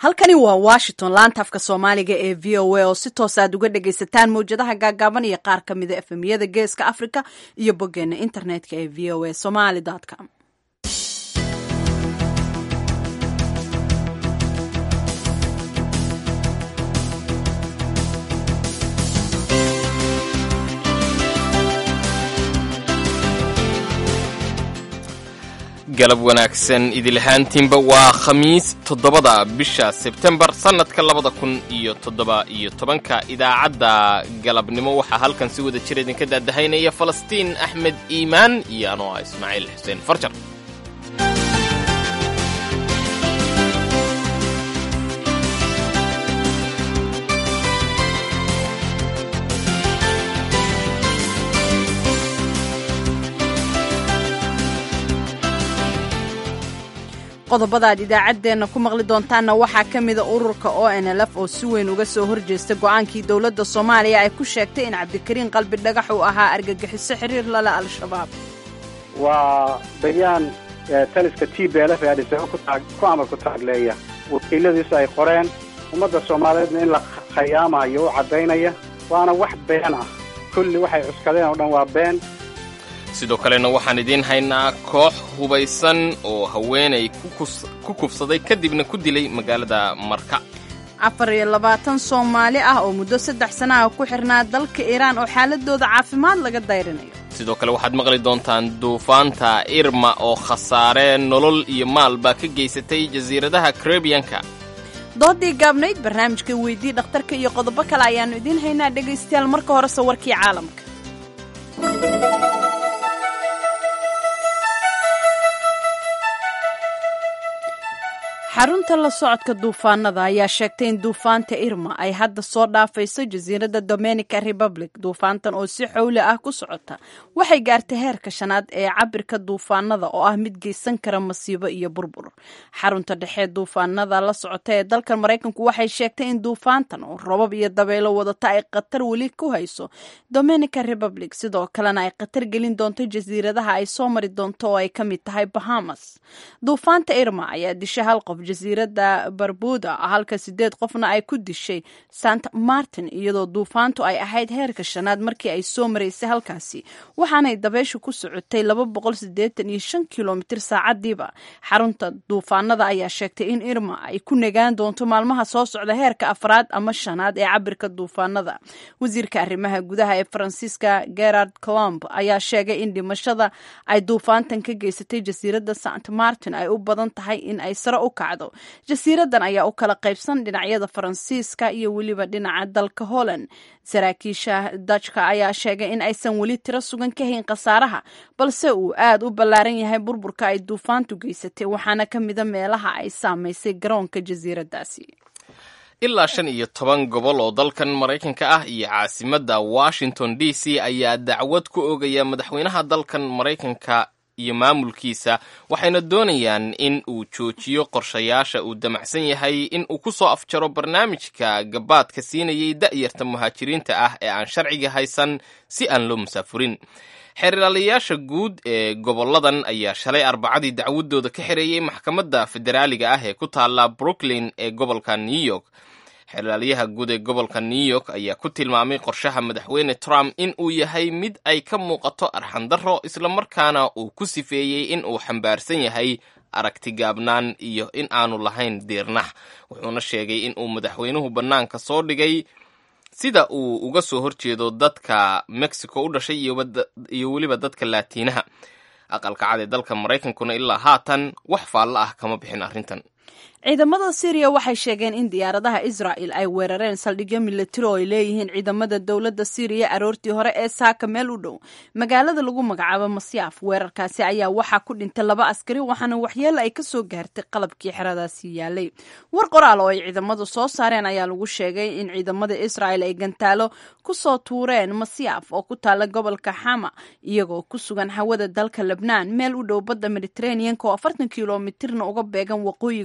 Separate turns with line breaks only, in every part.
halkani waa washington laanta afka soomaaliga ee v o a oo si toos aad uga dhagaysataan mawjadaha gaagaaban iyo qaar ka mida efemiyada geeska africa iyo boggeena internetka ee v o a somaly com
galab wanaagsan idilahaantiinba waa khamiis toddobada bisha sebtembar sannadka labada kun iyo toddoba iyo tobanka idaacadda galabnimo waxaa halkan si wada jir idinka daadahaynaya falastiin axmed iimaan iyo anoo ah ismaaciil xuseen farjar
qodobada aad idaacaddeenna ku maqli doontaanna waxaa ka mida ururka o n l f oo si weyn uga soo horjeesta go'aankii dowladda soomaaliya ay ku sheegtay in cabdikariin qalbi dhagax uu ahaa argagixiso xiriir lale al-shabaab
waa bayaan taliska t b lf ee adhisaba ku amar ku taagleeya wakiiladiisu ay qoreen ummadda soomaaliyeedna in la khayaamayo u caddaynaya waana wax been ah kulli waxay cuskadeen oo dhan waa been
sidoo kalena waxaan idiin haynaa koox hubaysan oo haweenay ku kufsaday kadibna ku dilay magaalada marka
afar iyo labaatan soomaali ah oo muddo saddex sana ah ku xirnaa dalka iiraan oo xaaladooda caafimaad laga dayrinayo
sidoo kale waxaad maqli doontaan duufaanta irma oo khasaare nolol iyo maalba ka geysatay jasiiradaha karebiyanka
doodii gaabnayd barnaamijka weydii dhakhtarka iyo qodobo kale ayaannu idiin haynaa dhegaystayaal marka horese warkii caalamka xarunta la socodka duufaanada ayaa sheegtay in duufaanta irma ay hadda soo dhaafayso jasiiradda dominica republic duufaantan oo si xowli ah ku socota waxay gaartay heerka shanaad ee cabirka duufaanada oo ah mid geysan kara masiibo iyo burbur xarunta dhexe duufaanada la socota ee dalkan maraykanku waxay sheegtay in duufaantan oo robab iyo dabaylo wadata ay khatar weli ku hayso dominica republic sidoo kalena ay khatar gelin doonto jasiiradaha ay soo mari doonto oo ay ka mid tahay bahamas duufaanta irma ayaa disha hal qof jasiiradda barbuda halka sideed qofna ay ku dishay sant martin iyadoo duufaantu ay ahayd heerka shanaad markii ay soo maraysay halkaasi waxaanay dabeyshu ku socotay laba boqol sideetan iyo shan kilomitir saacadiiba xarunta duufaanada ayaa sheegtay in irma ay ku negaan doonto maalmaha soo socda heerka afraad ama shanaad ee cabirka duufaanada wasiirka arrimaha gudaha ee faransiiska gerard colomb ayaa sheegay in dhimashada ay duufaantan ka geysatay jasiiradda sant martin ay u badan tahay in ay sare u kacdo jasiiradan ayaa u kala qaybsan dhinacyada faransiiska iyo weliba dhinaca dalka holland saraakiisha dajka ayaa sheegay in aysan weli tiro sugan ka hayn khasaaraha balse uu aad u ballaaran yahay burburka ay duufaantu geysatay waxaana ka mida meelaha ay saamaysay garoonka jasiiradaasi
ilaa shan iyo toban gobol oo dalkan maraykanka ah iyo caasimadda washington d c ayaa dacwad ku oogaya madaxweynaha dalkan maraykanka iyo maamulkiisa waxayna doonayaan in uu joojiyo qorshayaasha uu damacsan yahay in uu ku soo afjaro barnaamijka gabaadka siinayay da'yarta muhaajiriinta ah ee aan sharciga haysan si aan loo musaafurin xeerlaalayaasha guud ee gobolladan ayaa shalay arbacadii dacwadooda ka xereeyey maxkamadda federaaliga ah ee ku taalla brooklyn ee gobolka new york xeerlaalayaha guud ee gobolka new york ayaa ku tilmaamay qorshaha madaxweyne trump in uu yahay mid ay ka muuqato arxandarro islamarkaana uu ku sifeeyey in uu xambaarsan yahay aragti gaabnaan iyo in aanu lahayn diirnax wuxuuna sheegay in uu madaxweynuhu bannaanka soo dhigay sida uu uga soo horjeedo dadka mexico u dhashay iyo weliba dadka laatiinaha aqalka cad ee dalka maraykankuna ilaa haatan wax faallo ah kama bixin arrintan
ciidamada syriya waxay sheegeen in diyaaradaha israa'el ay weerareen saldhigyo milatari oo ay leeyihiin ciidamada dowladda syriya aroortii hore ee saaka meel u dhow magaalada lagu magacaabo masyaaf weerarkaasi ayaa waxaa ku dhintay laba askari waxaana waxyeelo ay ka soo gaartay qalabkii xeradaasi yaalay war qoraal oo ay ciidamadu soo saareen ayaa lagu sheegay in ciidamada israa'el ay gantaalo ku soo tuureen masyaaf oo ku taala gobolka xama iyagoo ku sugan hawada dalka lebnaan meel u dhow badda mediteraneanka oo afartan kilomitirna uga beegan waqooyiga xuduud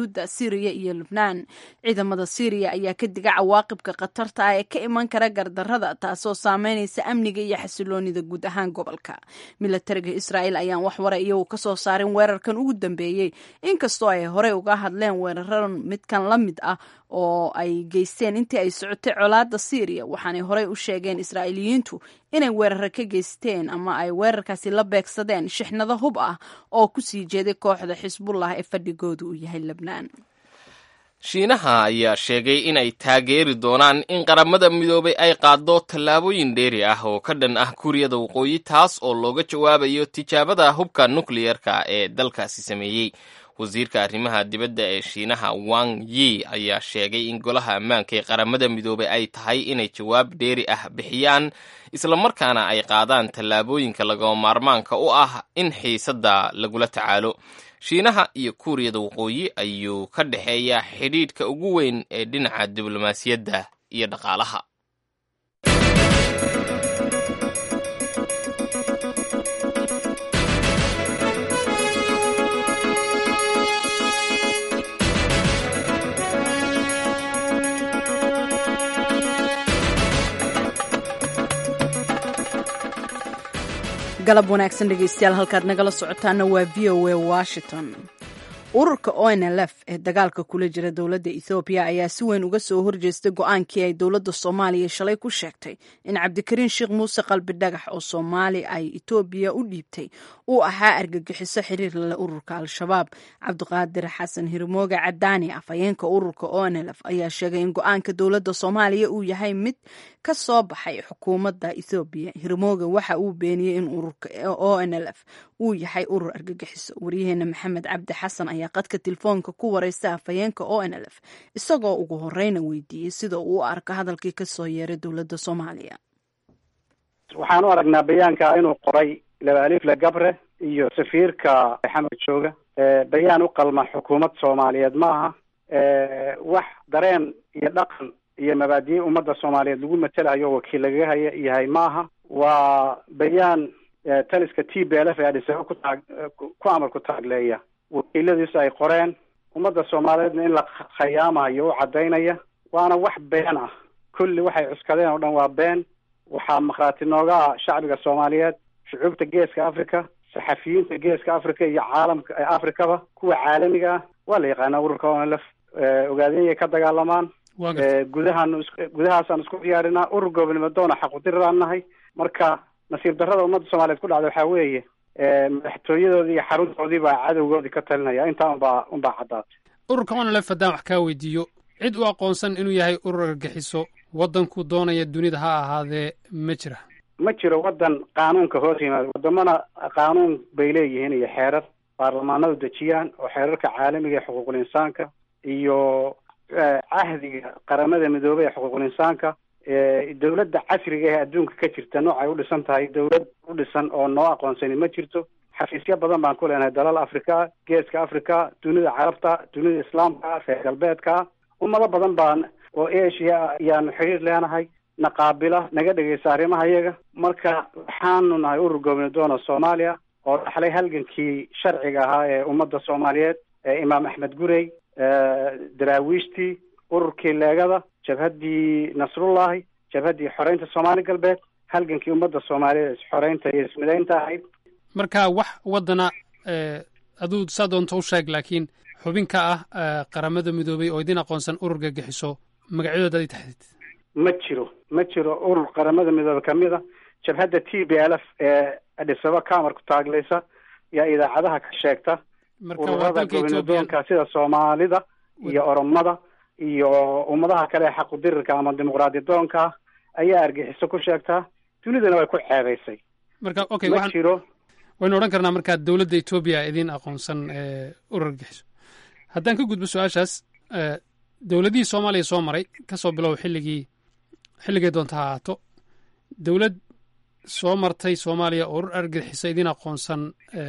xuduudda syriya iyo lubnaan ciidamada syriya ayaa ka diga cawaaqibka khatarta ah ee ka iman kara gardarrada taasoo saameynaysa amniga iyo xasiloonida guud ahaan gobolka milatariga israa'el ayaan wax wara iyagu kasoo saarin weerarkan ugu dambeeyey inkastoo ay horey uga hadleen weeraran midkan la mid ah oo ay geysteen intii ay socotay colaadda syriya waxaanay horey u sheegeen israa'iiliyiintu inay weeraro ka geysteen ama ay weerarkaasi la beegsadeen shixnado hub ah oo kusii jeeday kooxda xisbullah ee fadhigoodu uu yahay lebnaan
shiinaha ayaa sheegay inay taageeri doonaan in qaramada midoobay ay qaaddo tallaabooyin dheeri ah oo ka dhan ah kuuriyada waqooyi taas oo looga jawaabayo tijaabada hubka nukliyerka ee dalkaasi sameeyey wasiirka arrimaha dibadda ee shiinaha wang yi ayaa sheegay in golaha ammaanka ee qaramada midoobay ay tahay inay jawaab dheeri ah bixiyaan islamarkaana ay qaadaan tallaabooyinka lagama maarmaanka u ah in xiisadda lagula tacaalo shiinaha iyo kuuriyada waqooyi ayuu ka dhexeeyaa xidhiidhka ugu weyn ee dhinaca diblomaasiyadda iyo dhaqaalaha
galab wanaagsan dhegeystayaal halkaad nagala socotaana waa v o a washington ururka onlf ee dagaalka kula jira dowladda ethoobiya ayaa si weyn uga soo horjeestay go-aankii ay dowladda soomaaliya shalay ku sheegtay in cabdikariin sheekh muuse qalbi dhagax oo soomaali ay etoobiya u dhiibtay uu ahaa argagixiso xiriir lale ururka al-shabaab cabdiqaadir xasan hirmooge cadaani afhayeenka ururka onlf ayaa sheegay in go-aanka dowladda soomaaliya uu yahay mid ka soo baxay xukuumadda ethoobiya hirmooge waxa uu beeniyey in ururka onlf uu yahay urur argagixiso waryaheena maxamed cabdi xasan ayaa qadka telefoonka ku wareysta afhayeenka onlf isagoo ugu horeyna weydiiyey sida uu u arko hadalkii kasoo yeeray dowladda soomaaliya
waxaan u aragnaa bayaanka inuu qoray labaalifle gabre iyo safiirka xamar jooga bayaan u qalma xukuumad soomaaliyeed ma aha wax dareen iyo dhaqan iyo mabaadiye ummadda soomaaliyeed lagu matelayo wakiil lagaga haya yahay ma aha waa bayaan taliska t b l f ee adhisaba ku taag ku amar ku taagleeya wakiiladiisu ay qoreen ummadda soomaaliyeedna in la khayaamayo u caddaynaya waana wax been ah kulli waxay cuskadeen oo dhan waa been waxaa makhraati nooga ah shacbiga soomaaliyeed shucuubta geeska africa saxafiyiinta geeska africa iyo caalamka africaba kuwa caalamiga ah waa la yaqaanaa ururka onlf ogaadeenyay ka dagaalamaan gudahaan gudahaasaan isku diyaarinaa urur goobnimo doona xaqudiraan nahay marka nasiib darrada ummadda soomaaliyeed ku dhacda waxaa weeye madaxtooyadoodii iyo xaruntoodii baa cadowgoodii ka talinaya intaa unbaa unbaa caddaatay
ururka onlf haddaan wax kaa weydiiyo cid u aqoonsan inuu yahay urur argagixiso waddanku doonaya dunida ha ahaadee ma jira
ma jiro waddan qaanuunka hoos yimaada waddamana qaanuun bay leeyihiin iyo xeerar baarlamaanadu dejiyaan oo xeerarka caalamiga ee xuquuqul insaanka iyo cahdiga qaramada midoobey ee xuquuqul insaanka dowladda casriga ee adduunka ka jirta noocay u dhisan tahay dowlad u dhisan oo noo aqoonsani ma jirto xafiisyo badan baan ku leenahay dalal africa geeska africa dunida carabta dunida islaamka reer galbeedka ummado badan baan oo asia ayaanu xiriir leenahay na qaabila naga dhegeysa arrimaha iyaga marka waxaanu nahay urur goobni doona soomaaliya oo dhaxlay halgankii sharciga ahaa ee ummadda soomaaliyeed ee imaam axmed gurey daraawiishtii ururkii leegada jabhaddii nasrullahi jabhaddii xoreynta soomaali galbeed halgankii ummadda soomaaliyeed xoreynta iyo ismidaynta ahayd
marka wax waddana aduu saa doonto u sheeg laakiin xubin ka ah qaramada midoobay oo idin aqoonsan urur gagixiso magacyadooda ad i taxdid
ma jiro ma jiro urur qaramada midoobe kamid a jabhadda t b l f ee adhisaba kamar ku taaglaysa yaa idaacadaha ka sheegta ururada gobnadoonka sida soomaalida iyo oromada iyo ummadaha kale ee xaqudirirka ama dimuqraadi doonka ayaa argixiso ku sheegtaa dunidana way ku ceebaysay
marka okay
ma jiro
waynu odhan karnaa markaa dowladda etoobiya idin aqoonsan urur argixiso haddaan ka gudbo su-aashaas dowladihii soomaaliya soo maray kasoo bilow xilligii xilligay doonta ha ahaato dowlad soo martay soomaaliya oo urur argixisa idin aqoonsan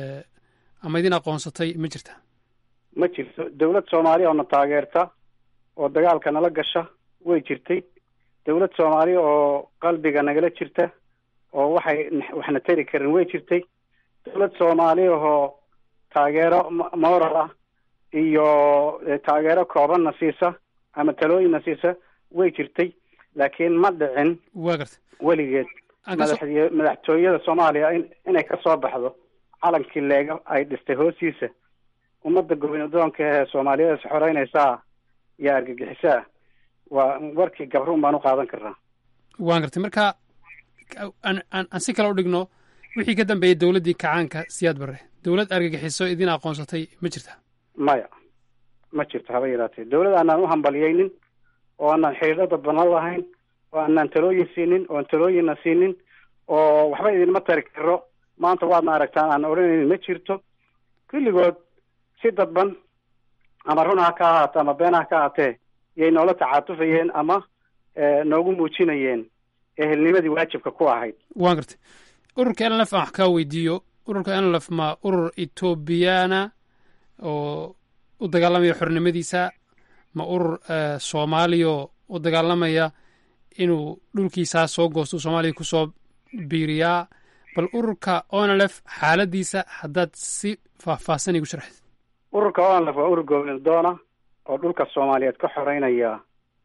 ama idin aqoonsatay ma jirta
ma jirto dowlad soomaaliya oo na taageerta oo dagaalka nala gasha way jirtay dowlad soomaaliya oo qalbiga nagala jirta oo waxay waxna tari karin way jirtay dowlad soomaaliya oo taageero moral ah iyo taageero koobanna siisa ama talooyinna siisa way jirtay laakiin ma dhicin
waa gartay
weligeed
Aan ka soo-
madaxdiy- madaxtooyada soomaaliya in inay kasoo baxdo calankii leega ay dhistay hoostiisa ummadda gobinadoonka ee soomaaliyeed is xoreynaysaa iyo argagixisaa waa warkii gabruun baan u qaadan karnaa
waan gartay marka aan aan aan si kale u dhigno wixii ka dambeeyey dowladdii kacaanka siyaad barre dowlad argagixiso idin aqoonsatay ma jirta
maya ma jirto haba yaraatee dawlad aanaan u hambaliyeynin oo aanaan xidhiidhada banan lahayn oo aanaan talooyin siinin oon talooyinna siinin oo waxba idinma tari karo maanta waadna aragtaan aan odhanaynin ma jirto kulligood si dadban ama run ha ka ahaato ama been ha ka ahaatee yay noola tacaatufayeen ama eh, noogu muujinayeen ehelnimadii waajibka ku ahayd
waan gartay ururka nlf aan wax kaa weydiiyo ururka nlf ma urur etoobiyana oo u dagaalamaya xornimadiisa ma urur eh, soomaaliyo u dagaalamaya inuu dhulkiisaa soo goosto soomaaliya kusoo biiriyaa bal ururka onlf xaaladiisa haddaad si faahfaahsan igu sharxid
ururka onlf waa urur goobnadoona oo dhulka soomaaliyeed ka xoreynaya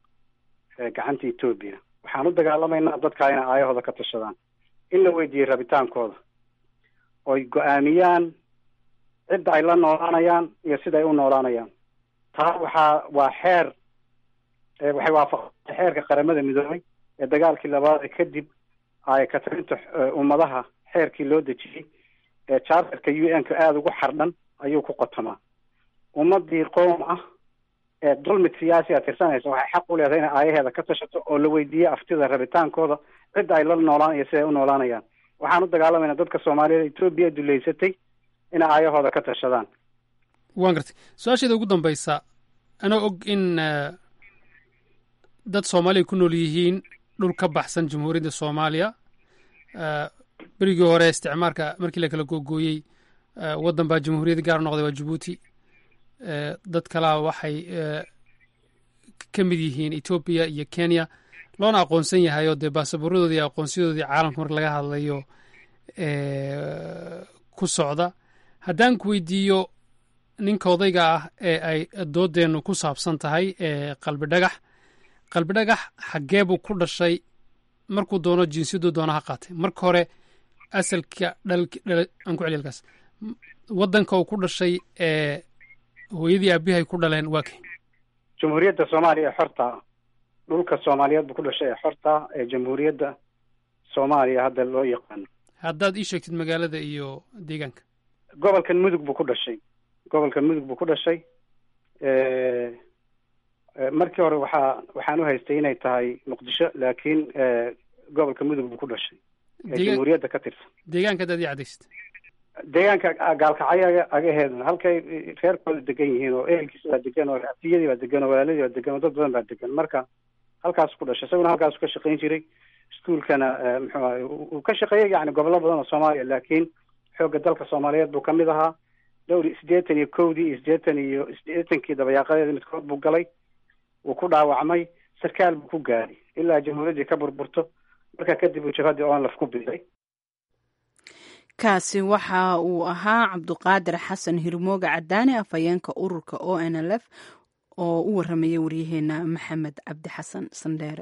eh, gacanta etoobiya waxaan u dagaalamaynaa dadka inay aayahooda ka tashadaan in la weydiiyey rabitaankooda oy go-aamiyaan cidda ay la noolaanayaan iyo sida ay u noolaanayaan taa waxaa waa xeer eh, waxay waafaqsantay xeerka qaramada midoobay ee dagaalkii labaad kadib ay katarinta eh, ummadaha xeerkii loo dejiyey ee charterka u n ka aada ugu xardhan ayuu ku qotamaa ummadii qoom ah ee dulmid siyaasi a tirsanaysa waxay xaq u leedahay inay aayaheeda ka tashato oo la weydiiyo aftida rabitaankooda cidda ay la noolaan iyo siday u noolaanayaan waxaan u dagaalamayna dadka soomaaliyeed etoobiya duleysatay inay aayahooda ka tashadaan
waan gartay su-aasheeda ugu dambaysa anoo og in eh, dad soomaaliya ku nool yihiin dhul ka baxsan jamhuuriyadda soomaaliya eh, berigii hore isticmaarka markii la kala googooyey eh, waddan baa jamhuuriyad gaar noqday waa jabuuti eh, dad kalaa waxay eh, ka mid yihiin etoobiya iyo kenya loona aqoonsan yahay oo dee baasaboorradoodii iyo aqoonsiyadoodii caalamka marka laga hadlayo eh, ku socda haddaan ku weydiiyo ninka odayga ah ee ay doodeennu ku saabsan tahay ee qalbi dhagax qalbi dhagax xaggee buu ku dhashay markuu doono jinsiyaduu doona ha qaatay marka hore asalka dhalki dhala aan ku celiya halkaas M- waddanka uu ku dhashay ee hooyadii aabihay ku dhaleen waa kay
jamhuuriyadda soomaaliya ee xorta dhulka soomaaliyeed buu ku dhashay ee xorta ee jamhuuriyadda soomaaliya hadda loo yaqaano
haddaad ii sheegtid magaalada iyo deegaanka
gobolkan mudug buu ku dhashay gobolkan mudug buu ku dhashay Eh, eh, markii hore waxaa waxaan u haystay inay tahay muqdisho laakiin eh, gobolka mudug buu ku dhashay ee
Deegaan-
jamhuuriyadda ka tirsan
deegaanka haddaad ii cadaysid
deegaanka gaalkacyo aga- agaheedna halkay reerkooda degan yihiin oo ehelkiisa baa degan oo atiyadii baa degan oo walaaladii baa degan oo dad badan baa degan marka halkaas ku dhashay isaguna halkaas ka shaqayn jiray iskuolkana eh, muxuu ahay uu uu ka shaqeeyey yani gobollo badan oo soomaaliya laakiin xoogga dalka soomaaliyeed buu kamid ahaa dhowr iyo siddeetan iyo kowdii iyo siddeetan iyo siddeetankii dabayaaqadeeda midkood buu galay wuu ku dhaawacmay sarkaal buu ku gaadhay ilaa jamhuuriyaddii ka burburto marka kadib uu jabhaddii onlaf ku biday
kaasi waxa uu ahaa cabduqaadir xasan hirmooga cadaane afhayeenka ururka o n l f oo u waramayay waryaheena maxamed cabdi xasan sandheere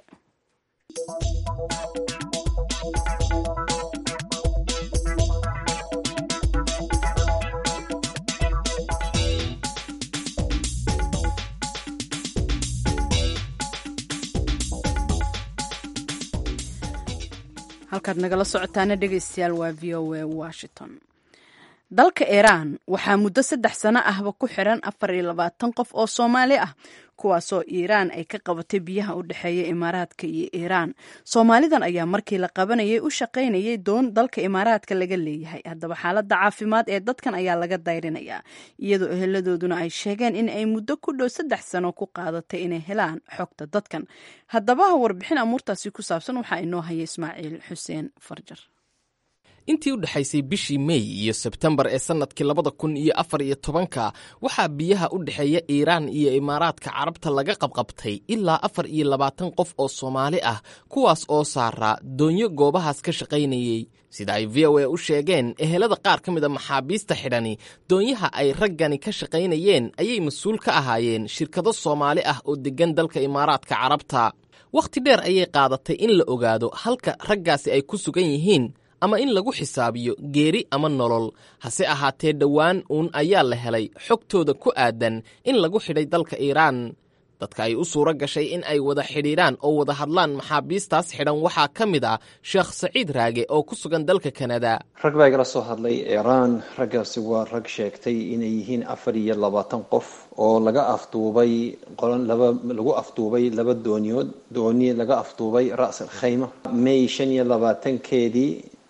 halkaad nagala socotaana dhegeystayaal waa v o a washington dalka iiraan waxaa muddo saddex sano ahba ku xiran afar iyo labaatan qof oo soomaali ah kuwaasoo iiraan ay ka qabatay biyaha u dhexeeya imaaraadka iyo iiraan soomaalidan ayaa markii la qabanayay u shaqaynayay doon dalka imaaraadka laga leeyahay haddaba xaaladda caafimaad ee dadkan ayaa laga dayrinayaa iyadoo eheladooduna ay sheegeen in ay muddo ku dhow saddex sano ku qaadatay inay helaan xogta dadkan haddaba warbixin amuurtaasi ku saabsan waxaa inoo haya ismaaciil xuseen farjar
intii u dhexaysay bishii mey iyo sebtembar ee sannadkii labada kun iyo afar iyo tobanka waxaa biyaha u dhexeeya iiraan iyo imaaraadka carabta laga qabqabtay ilaa afar iyo labaatan qof oo soomaali ah kuwaas oo saaraa doonyo goobahaas ka shaqaynayey sida ay v o a u sheegeen ehelada qaar ka mid a maxaabiista xidhani doonyaha ay raggani ka shaqaynayeen ayay mas-uul ka ahaayeen shirkado soomaali ah oo deggan dalka imaaraadka carabta wakhti dheer ayay qaadatay in la ogaado halka raggaasi ay ku sugan yihiin ama in lagu xisaabiyo geeri ama nolol hase ahaatee dhowaan uun ayaa la helay xogtooda ku aadan in lagu xidhay dalka iiraan dadka ay u suuro gashay in ay wada xidhiidhaan oo wada hadlaan maxaabiistaas xidhan waxaa ka mid ah sheekh saciid raage oo ku sugan dalka kanada
rag baa igala soo hadlay iiraan raggaasi waa rag sheegtay inay yihiin afar iyo labaatan qof oo laga afduubay laba lagu afduubay laba dooniyood dooni laga afduubay ras al khayma may shan iyo labaatankeedii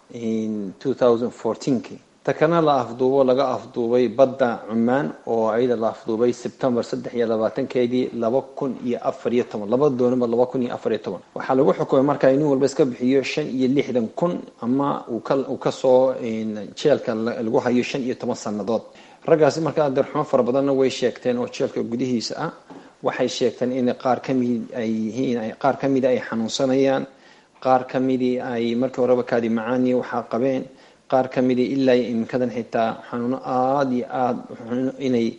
two thousand fourteenki takana la afduubo laga afduubay badda cumaan oo ayada la afduubay sebtembar saddex iyo labaatankeedii laba kun iyo afar iyo toban laba dooniba laba kun iyo afar iyo toban waxaa lagu xukumay markaa nin walba iska bixiyo shan iyo lixdan kun ama uu kasoo jeelka lagu hayo shan iyo toban sannadood raggaasi markaa darxumo fara badanna way sheegteen oo jeelka gudihiisa ah waxay sheegteen in qaar kamid ay yihiin qaar kamida ay xanuunsanayaan qaar kamidii ay markii horeba kaadi macaaniya waxaa qabeen qaar ka midii ilaa iminkadan xitaa xanuuno aada iyo aada inay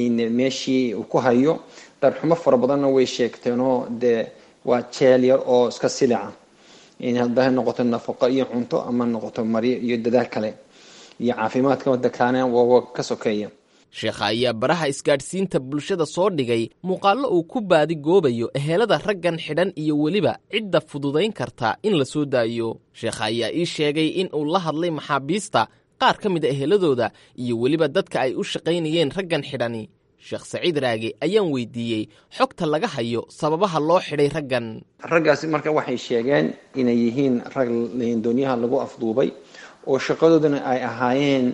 meeshii uu ku hayo darxumo fara badanna way sheegteenoo dee waa jeel yar oo iska silica hadda noqoto nafaqo iyo cunto ama noqoto maryo iyo dadaal kale iyo caafimaadka waddankaana wawa ka sokeeya
sheekha ayaa baraha isgaadhsiinta bulshada soo dhigay muuqaallo uu ku baadi goobayo ehelada raggan xidhan iyo weliba cidda fududayn karta in la soo daayo sheekha ayaa ii sheegay in uu la hadlay maxaabiista qaar ka mid a eheladooda iyo weliba dadka ay u shaqaynayeen raggan xidhani sheekh saciid raage ayaan weydiiyey xogta laga hayo sababaha loo xidhay raggan
raggaasi marka waxay sheegeen inay yihiin rag doonyaha lagu afduubay oo shaqadooduna ay ahaayeen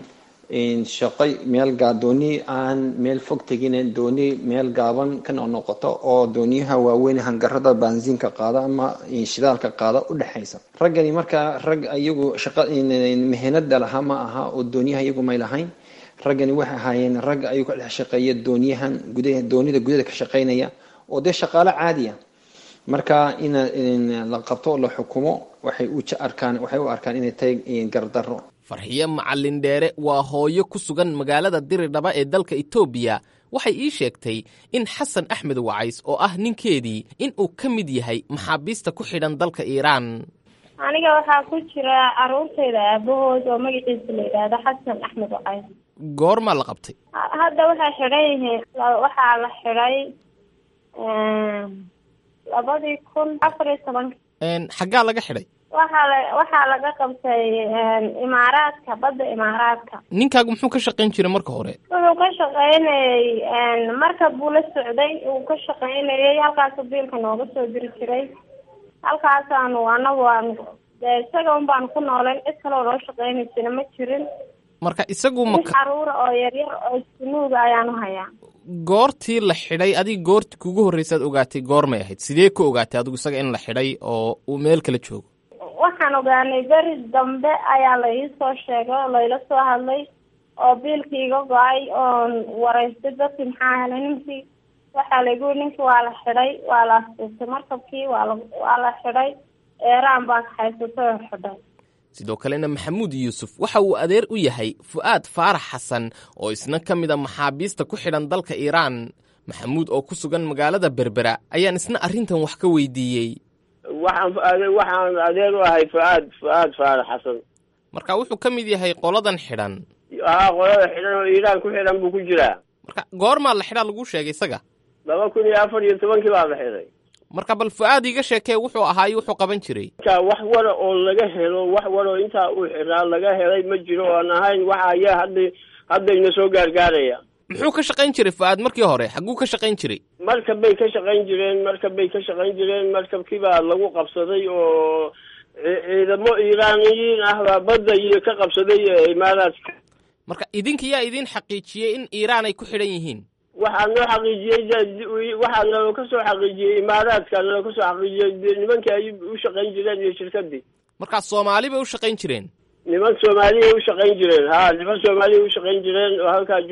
shaqo meel dooni aan meel fog tegin dooni meel gaaban ka noqnoqoto oo dooniyaha waaweyn hangarada baansiinka qaada ama shidaalka qaada u dhexaysa raggani markaa rag iyagu shaqa mehenada lahaa ma aha oo dooniyaha iyagu may lahayn raggani waxay ahaayeen rag ayuu ka dhex shaqeeya dooniyahan gudaha doonida gudaha ka shaqaynaya oo dee shaqaalo caadiya marka in la qabto oo la xukumo waxay u arkaan waxay u arkaan inay tahay gardarro
farxiyo macallin dheere waa hooyo ku sugan magaalada diridhaba ee dalka etoobiya waxay ii sheegtay in xasan axmed wacays oo ah ninkeedii in uu ka mid yahay maxaabiista ku xidhan dalka iiraan
aniga waxaa ku jira caruurtayda aabahood oo magaciisa la yidhaahdo xasan axmed wacays
goormaa la qabtay
hadda waxay xidhan yihiin waxaa la xidhay labadii kun afar iyo tobanka
xaggaa laga xidhay
waxaa la waxaa laga qabtay imaaraadka badda imaaraadka
ninkaagu muxuu ka shaqayn jiray marka hore
wuxuu ka shaqaynayay marka buu la socday uu ka shaqaynayay halkaasuu biilka nooga soo diri jiray halkaasaanu anagu aan dee isaga un baanu ku noolayn cid kaloo loo shaqaynaysana ma jirin
marka isagu ma
mid caruura oo yaryar oo sunuuga ayaanu hayaa
goortii la xidhay adiga goortii kugu horreysaad ogaatay goormay ahayd sidee ku ogaatay adigu isaga in la xidhay oo uu meel kala joogo
waxaan ogaanay beri dambe ayaa la ii soo sheegay oo layla soo hadlay oo biilkii iga go-ay oon waraystay dadkii maxaa helay ninkii waxaa lagu ninkii waa la xidhay waa la astuurtay markabkii waa la waa la xidhay eeraan baa kaxaysatay oo xidhay
sidoo kalena maxamuud yuusuf waxa uu adeer u yahay fu'aad faarax xasan oo isna ka mid a maxaabiista ku xidhan dalka iiraan maxamuud oo ku sugan magaalada berbera ayaan isna arrintan wax ka weydiiyey
waxaan waxaan adeer u ahay fuaad fuaad faarax xasan
marka wuxuu ka mid yahay qoladan xidhan
haa qolada xidhan oo iiraan ku xidhan buu ku jiraa
marka goormaa la xidhaa laguu sheegay isaga
laba kun iyo afar iyo tobankii baa la xidhay
marka bal fu'aad iga sheekee wuxuu ahaayo wuxuu qaban jiray
marka wax wara oo laga helo wax waroo intaa uu xidhaa laga helay ma jiro oan ahayn waxa ayaa hadda haddayna soo gaargaaraya
muxuu ka shaqayn jiray fu'aad markii hore xagguu ka shaqayn jiray
markab bay ka shaqayn jireen markab bay ka shaqayn jireen markabkii baa lagu qabsaday oo ciidamo iiraaniyiin ah baa badda iyo ka qabsaday imaaraadka
marka idinka yaa idin xaqiijiyey in iiraan ay ku xidhan yihiin
waxaa noo xaqiijiyey waxaa naloo ka soo xaqiijiyey imaaraadka naloo ka soo xaqiijiyey nimankii ay u shaqayn jireen iyo shirkadii
markaa soomaali bay u shaqayn jireen
niman soomaaliyay u shaqayn jireen ha niman soomaaliyay u shaqayn jireen oo halkaa jooga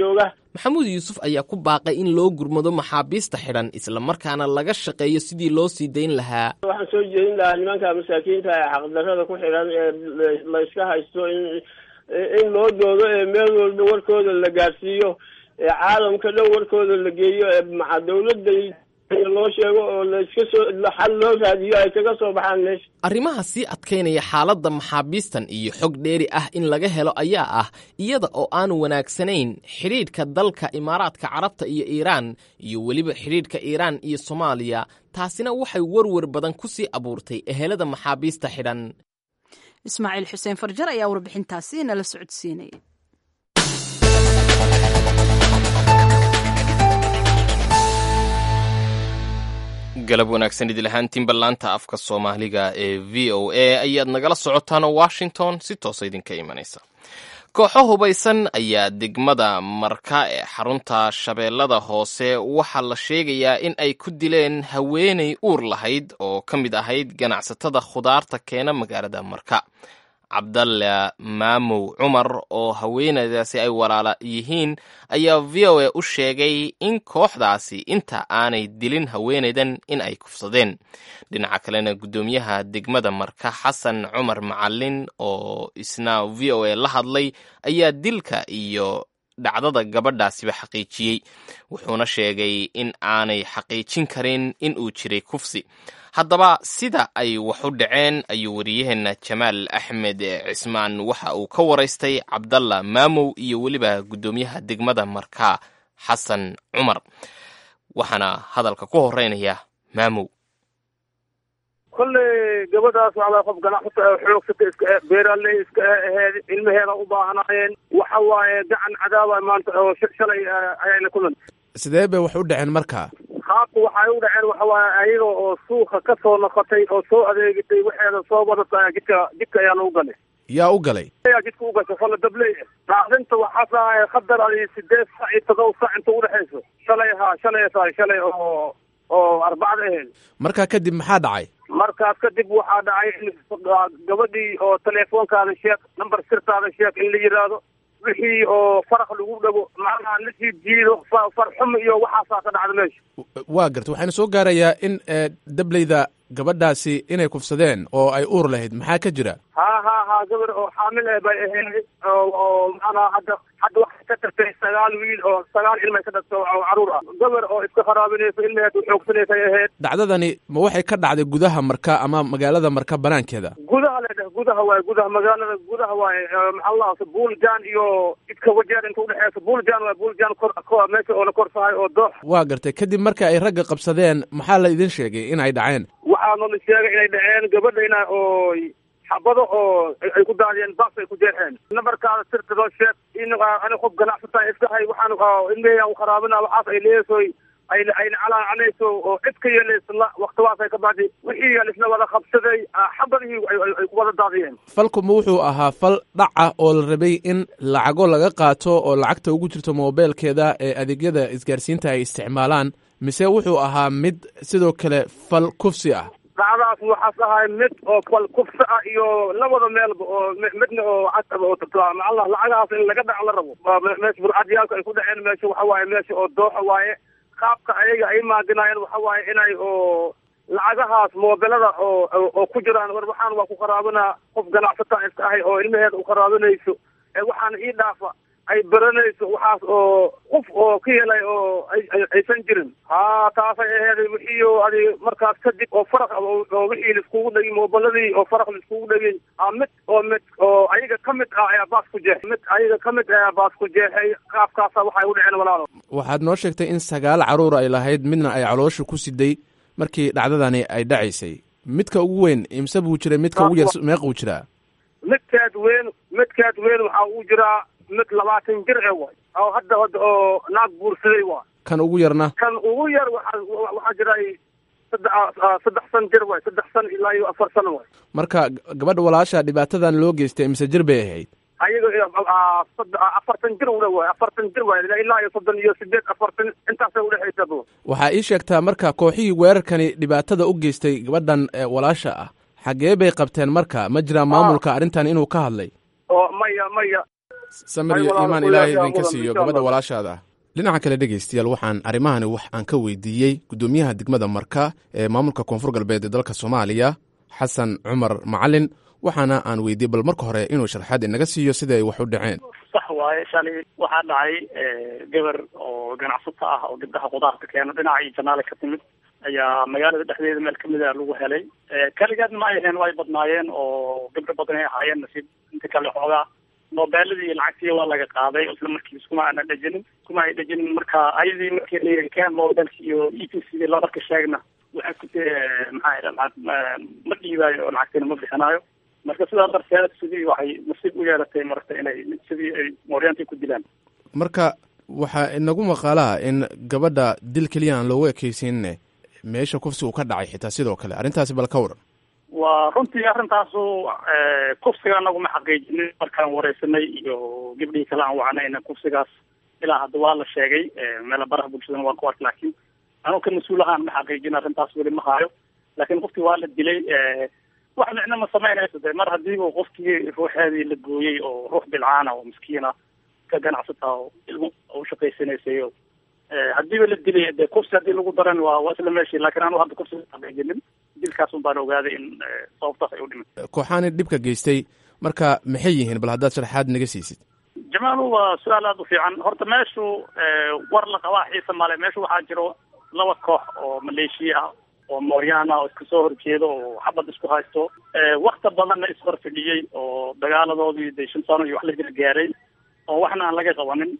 maxamuud yuusuf ayaa ku baaqay in loo gurmado maxaabiista xidhan islamarkaana laga shaqeeyo sidii loo sii dayn lahaa
waxaan soo jeedin lahaa nimanka masaakiinta ee xaqdarrada ku xidhan ee la iska haysto in in loo doodo ee meel walba warkooda la gaadhsiiyo ee caalamka dhan warkooda la geeyo ee maca dawladda loo sheego oo laiska soo xal loo raadiyo ay kaga soo baxaan meesha
arrimaha sii adkaynaya xaaladda maxaabiistan iyo xog dheeri ah in laga helo ayaa ah iyada oo aanu wanaagsanayn xidhiidhka dalka imaaraadka carabta iyo iiraan iyo weliba xidhiidhka iiraan iyo soomaaliya taasina waxay werwer badan ku sii abuurtay ehelada maxaabiista xidhan
ismaaciil xuseen farjar ayaa warbixintaasi nala socodsiinaya
galab wanaagsan idil ahaantiinba laanta afka soomaaliga ee v o a ayaad nagala socotaan oo washington si toosa idinka imanaysa kooxo hubaysan ayaa degmada marka ee xarunta shabeellada hoose waxaa la sheegayaa in ay ku dileen haweenay uur lahayd oo ka mid ahayd ganacsatada khudaarta keena magaalada marka cabdalle maamow cumar oo haweenaydaasi ay walaala yihiin ayaa v o a u sheegay in kooxdaasi inta aanay dilin haweenaydan in ay kufsadeen dhinaca kalena guddoomiyaha degmada marka xasan cumar macalin oo isna v o a la hadlay ayaa dilka iyo dhacdada gabadhaasiba xaqiijiyey wuxuuna sheegay in aanay xaqiijin karin in uu jiray kufsi haddaba sida ay wax u dhaceen ayuu wariyaheenna jamaal axmed cismaan waxa uu ka waraystay cabdalla maamow iyo weliba guddoomiyaha degmada marka xasan cumar waxaana hadalka ku horeynaya maamow
kolley gabadhaas waxaa qof ganacsata oo xoogsata iska eh beeraaley iska aheed ilmaheeda u baahnaayeen waxa waaye gacan cadaaba maanta oo shalay ayayna kulan
sidee bay wax u dhaceen marka
qaabka waxay u dhaceen waxa waaye ayaga oo suuqa ka soo noqotay oo soo adeegatay waxeeda soo wadata jidka jidka ayaana u galay
yaa u galay
ayaa jidka u gashay falla dabley dhaacdinta waxaa tahay khadar adi sideed sac iyo todoba sac inta udhexayso shalay haa shalay tahay shalay oo oo arbacada ahayd
markaa kadib maxaa dhacay
markaas kadib waxaa dhacay in gabadhii oo teleefoonkaada sheeg number sirtaada sheeg in la yidhaahdo wixii oo faraq lagu dhago macnaha lasii jiido farxum iyo waxaasaa ka dhacda meesha
waa garta waxaana soo gaarayaa in dableyda gabadhaasi inay kufsadeen oo ay uur lahayd maxaa ka jira
ha ha ha gabar oo xaamil eh bay ahayd oo macnaha hadda hadda waxay ka tagtay sagaal wiil oo sagaal ilmay ka dhagto oo caruur ah gabar oo iska kharaabinayso ilmaheed u xoogsanaysay ahayd
dhacdadani ma waxay ka dhacday gudaha marka ama magaalada marka banaankeeda
gudaha ledheh gudaha waaye gudaha magaalada gudaha waaye maxaa la buuljan iyo jidka wajeer inta udhexeysa buuljan waaye buuljan kor meesha oo la korsahay oo doox
waa gartay kadib marka ay ragga qabsadeen maxaa la idin sheegay in ay dhaceen
waxaana la sheegay inay dhaceen gabadha ina oo xabado oo ay ku daadiyeen bas ay ku jeexeen nambarkaada sirta loo sheeg in ani qof ganacsata iska hay waxaan ilmeheya u kharaabina waxaas ay leesoy ay ayna calaacanayso oo cid ka yeelayso la waktiwaas ay ka bacdi wixii lisna wada qabsaday xabadihii ay ku wada daadiyeen
falkuma wuxuu ahaa fal dhaca oo la rabay in lacago laga qaato oo lacagta ugu jirto moobeelkeeda ee adeegyada isgaarsiinta ay isticmaalaan mise wuxuu ahaa mid sidoo kale fal kufsi ah
dhacdaas waxaas ahay mid oo fal kufsi ah iyo labada meelba oo midna oo casaba oo macallah lacagahaas in laga dhac la rabo meesha burcadyaalka ay ku dhaceen meesha waxa waaye meesha oo dooxa waaye qaabka ayaga ay maaginaayeen waxa waaye inay oo lacagahaas moobelada oo oo ku jiraan war waxaan waa ku qaraabinaa qof ganacsata iska ahay oo ilmaheeda u qaraabinayso ee waxaana ii dhaafa ay baranayso waxaas oo qof oo ka helay oo aysan jirin ha taasay aheeday wixii oo adi markaas kadib oo faraq oo wixii laiskugu dhegin moobeladii oo faraq laiskugu dhegin a mid oo mid oo ayaga ka mid ah ayaa baas ku jeexay mid ayaga ka mid ayaa baas ku jeexay qaabkaasa waxay u dhaceen walaalo
waxaad noo sheegtay in sagaal caruur ay lahayd midna ay caloosha ku siday markii dhacdadani ay dhacaysay midka ugu weyn imse buu jiray midka ugu yar meequu jiraa
midkaad weyn midkaad weyn waxaa uu jiraa mid labaatan jir e way oo hadda hadda oo naag guursaday waa
kan ugu yarna
kan ugu yar waxa waxaa jiray saddex saddex san jir way saddex san ilaa iyo afar sano way
marka gabadha walaasha dhibaatadan loo geystay mise jir bay ahayd
ayaga afartan jir ule way afartan jir way ilaa iyo soddon iyo sideed afartan intaasay udhexaysa
waxaa ii sheegtaa marka kooxihii weerarkani dhibaatada u geystay gabadhan walaasha ah xaggee bay qabteen marka ma jiraa maamulka arrintan inuu ka hadlay
oo maya maya
samir iyo iimaan ilaahay idinka siiyo gabadha walaashaada ah dhinaca kale dhegaystayaal waxaan arrimahani wax aan ka weydiiyey guddoomiyaha degmada marka ee maamulka koonfur galbeed ee dalka soomaaliya xasan cumar macalin waxaana aan weydiiyey bal marka hore inuu sharxaad inaga siiyo sida ay wax u dhaceen
sax waaye shalay waxaa dhacay gabar oo ganacsato ah oo gabdhaha khudaarta keeno dhinacii janaale ka timid ayaa magaalada dhexdeeda meel kamid a lagu helay kaligeed ma ay aheen way badnaayeen oo gabdho badan ay ahaayeen nasiib inta kale xoogaa moobeeladii iyo lacagtii waa laga qaaday isla markiis kuma aana dhejinin kuma ay dhejinin marka ayadii markii la keen moobelki iyo e t c la marka sheegna waxay ku te maxaa ma dhiibaayo oo lacagtina ma bixinaayo marka sidaa darteed sidii waxay nasiib u yeelatay marata inay sidii ay mooryaantii ku dilaan
marka waxaa inagu maqaalaha in gabadha dil keliya aan loogu ekeysiinne meesha kufsi uu ka dhacay xitaa sidoo kale arrintaasi bal ka waran
waa runtii arrintaasu kufsiga anagu ma xaqiijinin markaan wareysanay iyo gabdhihii kale aan wacnayna kufsigaas ilaa hadda waa la sheegay meela baraha bulshadana waa ku ark laakiin anugu ka mas-uul ahaan ma xaqiijin arrintaas weli ma hayo laakiin qofkii waa la dilay wax micno ma samaynayso de mar haddii uu qofkii ruuxeedii la gooyey oo ruux bilcaana oo miskiina ka ganacsata oo ilmo u shaqaysanaysay oo haddiiba la dilay de kufsi haddii lagu daran waa waa isla meeshii laakiin anu hadda kufsi xaqiijinin dilkaas un baan ogaaday in sababtaas ay u dhiman
kooxaani dhibka geystay marka maxay yihiin bal haddaad sharaxaad naga siisid
jamaalu waa su-aal aada u fiican horta meeshu war la qabaa xiisa male meeshu waxaa jiro laba koox oo maleeshiya ah oo mooryaana oo iska soo horjeedo oo xabad isku haysto wakta badanna ishor fidhiyey oo dagaaladoodii de shan sano iyo wax la jira gaaray oo waxna aan laga qabanin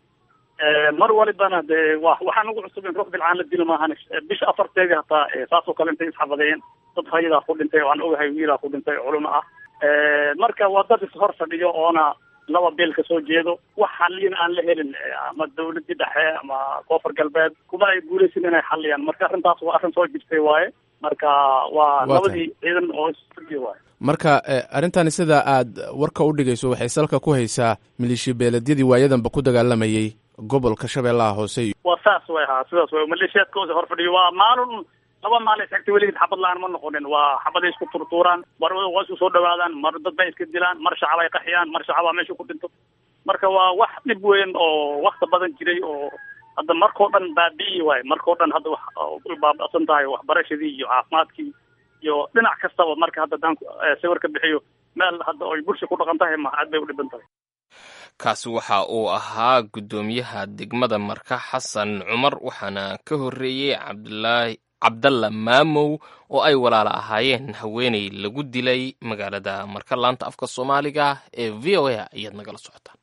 mar walibana de wa waxaan ugu cusub in ruux bilcaan la dilo maahan bisha afarteedii hataa saasoo kale intay isxabadeen dad hayadaa ku dhintay oo aan ogahay wiilaa ku dhintay culimo ah marka waa dad ishor fadhiyo oona laba beel ka soo jeedo wax xaliyin aan la helin ama dawladii dhexe ama koonfur galbeed kuma ay guulaysin inay xaliyaan marka arrintaas waa arrin soo jirtay waaye marka waa labadii ciidan oo isfadhiyo waaye
marka arrintani sida aad warka u dhigayso waxay salka ku haysaa maleeshiya beeledyadii waayadanba ku dagaalamayey gobolka shabeellaha hoose
waa saas way ahaa sidaas way maleeshiyaadkooda hor fadhiyo waa maalin laba maalin isxigta weligid xabad la-aan ma noqonin waa xabaday isku turtuuraan mar waa isku soo dhawaadaan mar dad bay iska dilaan mar shacab ay qaxiyaan mar shacabaa meesha ku dhinto marka waa wax dhib weyn oo wakta badan jiray oo hadda markao dhan baabi'i waayo markao dhan hadda wax baaba'san tahay waxbarashadii iyo caafimaadkii iyo dhinac kastaba marka hadda haddaan sawir ka bixiyo meel hadda oy bulsha ku dhaqan tahay ma aad bay u dhiban tahay
kaasi waxa uu ahaa guddoomiyaha degmada marka xasan cumar waxaana ka horreeyey cabdulaahi cabdalla maamow oo ay walaala ahaayeen haweeney lagu dilay magaalada marka laanta afka soomaaliga ee v o a ayaad nagala socotaan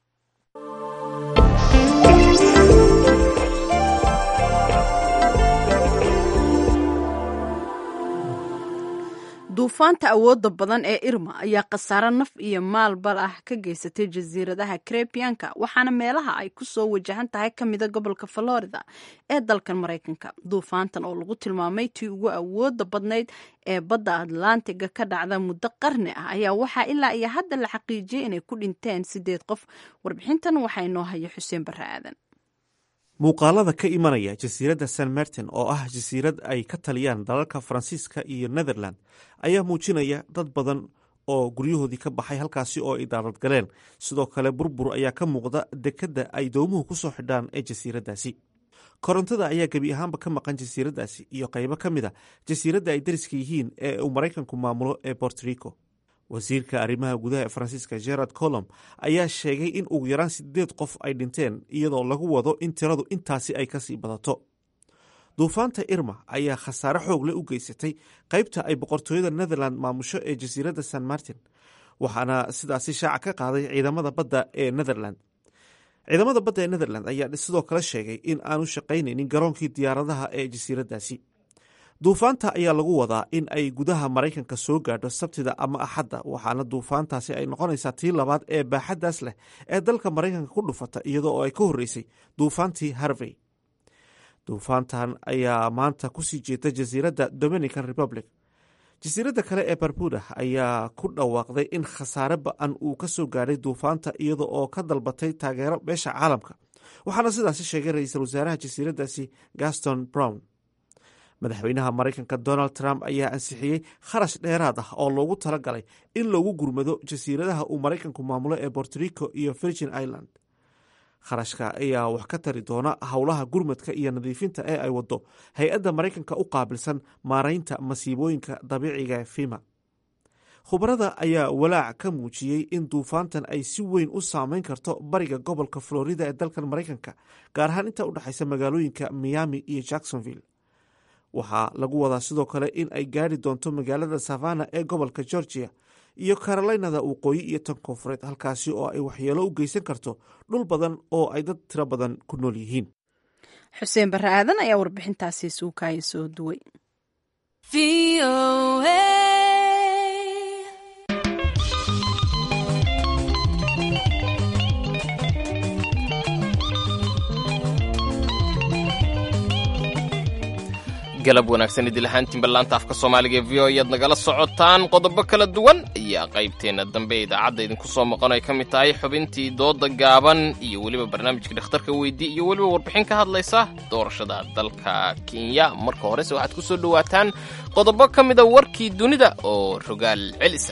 duufaanta awoodda badan ee irma ayaa khasaaro naf iyo maalbal ah ka geysatay jasiiradaha karebiyanka waxaana meelaha ay ku soo wajahan tahay ka mida gobolka florida ee dalkan maraykanka duufaantan oo lagu tilmaamay tii ugu awoodda badnayd ee badda atlantiga ka dhacda muddo qarni ah ayaa waxaa ilaa iyo hadda la xaqiijiyey inay ku dhinteen sideed qof warbixintan waxaa inoo haya xuseen barre aadan
muuqaalada ka imanaya jasiiradda san martin oo ah jasiirad ay ka taliyaan dalalka faransiiska iyo netherland ayaa muujinaya dad badan oo guryahoodii ka baxay halkaasi oo ay daadad galeen sidoo kale burbur ayaa ka muuqda dekedda ay doomuhu ku soo xidhaan ee jasiiraddaasi korontada ayaa gebi ahaanba ka maqan jasiiraddaasi iyo qaybo ka mid a jasiiradda ay dariska yihiin ee uu maraykanku maamulo ee bortorico wasiirka arrimaha gudaha ee faransiiska gerard colom ayaa sheegay in ugu yaraan sideed qof ay dhinteen iyadoo lagu wado in tiradu intaasi ay kasii badato duufaanta irma ayaa khasaare xoogle u geysatay qaybta ay boqortooyada netherland maamusho ee jasiiradda san martin waxaana sidaasi shaaca ka qaaday ciidamada badda ee netherland ciidamada badda ee netherland ayaa sidoo kale sheegay in aanu shaqaynaynin garoonkii diyaaradaha ee jasiiraddaasi duufaanta ayaa lagu wadaa in ay gudaha maraykanka soo gaadho sabtida ama axadda waxaana duufaantaasi ay noqonaysaa tii labaad ee baaxaddaas leh ee dalka maraykanka ku dhufata iyadoo oo ay ka horreysay duufaantii harvey duufaantan ayaa maanta kusii jeeda jasiiradda dominican republic jasiiradda kale ee barbuda ayaa ku dhawaaqday in khasaare ba-an uu ka soo gaadhay duufaanta iyada oo ka dalbatay taageero beesha caalamka waxaana sidaasi sheegay ra-iisul wasaaraha jasiiraddaasi gaston brown madaxweynaha maraykanka donald trump ayaa ansixiyey kharash dheeraad ah oo loogu talagalay in lagu gurmado jasiiradaha uu maraykanku maamulo ee bortorico iyo virgin island kharashka ayaa wax ka tari doona howlaha gurmadka iyo nadiifinta ee ay wado hay-adda maraykanka u qaabilsan maaraynta masiibooyinka dabiiciga fima khubarada ayaa walaac ka muujiyey in duufaantan ay si weyn u saameyn karto bariga gobolka florida ee dalkan maraykanka gaar ahaan inta u dhexaysa magaalooyinka miami iyo jacksonville waxaa lagu wadaa sidoo kale in ay gaari doonto magaalada savana ee gobolka georgia iyo carolinada waqooyi iyo tan koonfureed halkaasi oo ay waxyeelo u geysan karto dhul badan oo ay dad tiro badan ku nool yihiin
xuseen barre aadan ayaa warbixintaasi suukaya soo duway
galab wanaagsan idil ahaantiin ballaanta afka soomaaliga ee v o ayaad nagala socotaan qodobo kala duwan ayaa qaybteenna dambe ee idaacadda idinku soo maqan ay ka mid tahay xubintii dooda gaaban iyo weliba barnaamijka dhakhtarka weydii iyo weliba warbixin ka hadlaysa doorashada dalka kenya marka horese waxaad ku soo dhowaataan qodobo ka mida warkii dunida oo rogaal celisa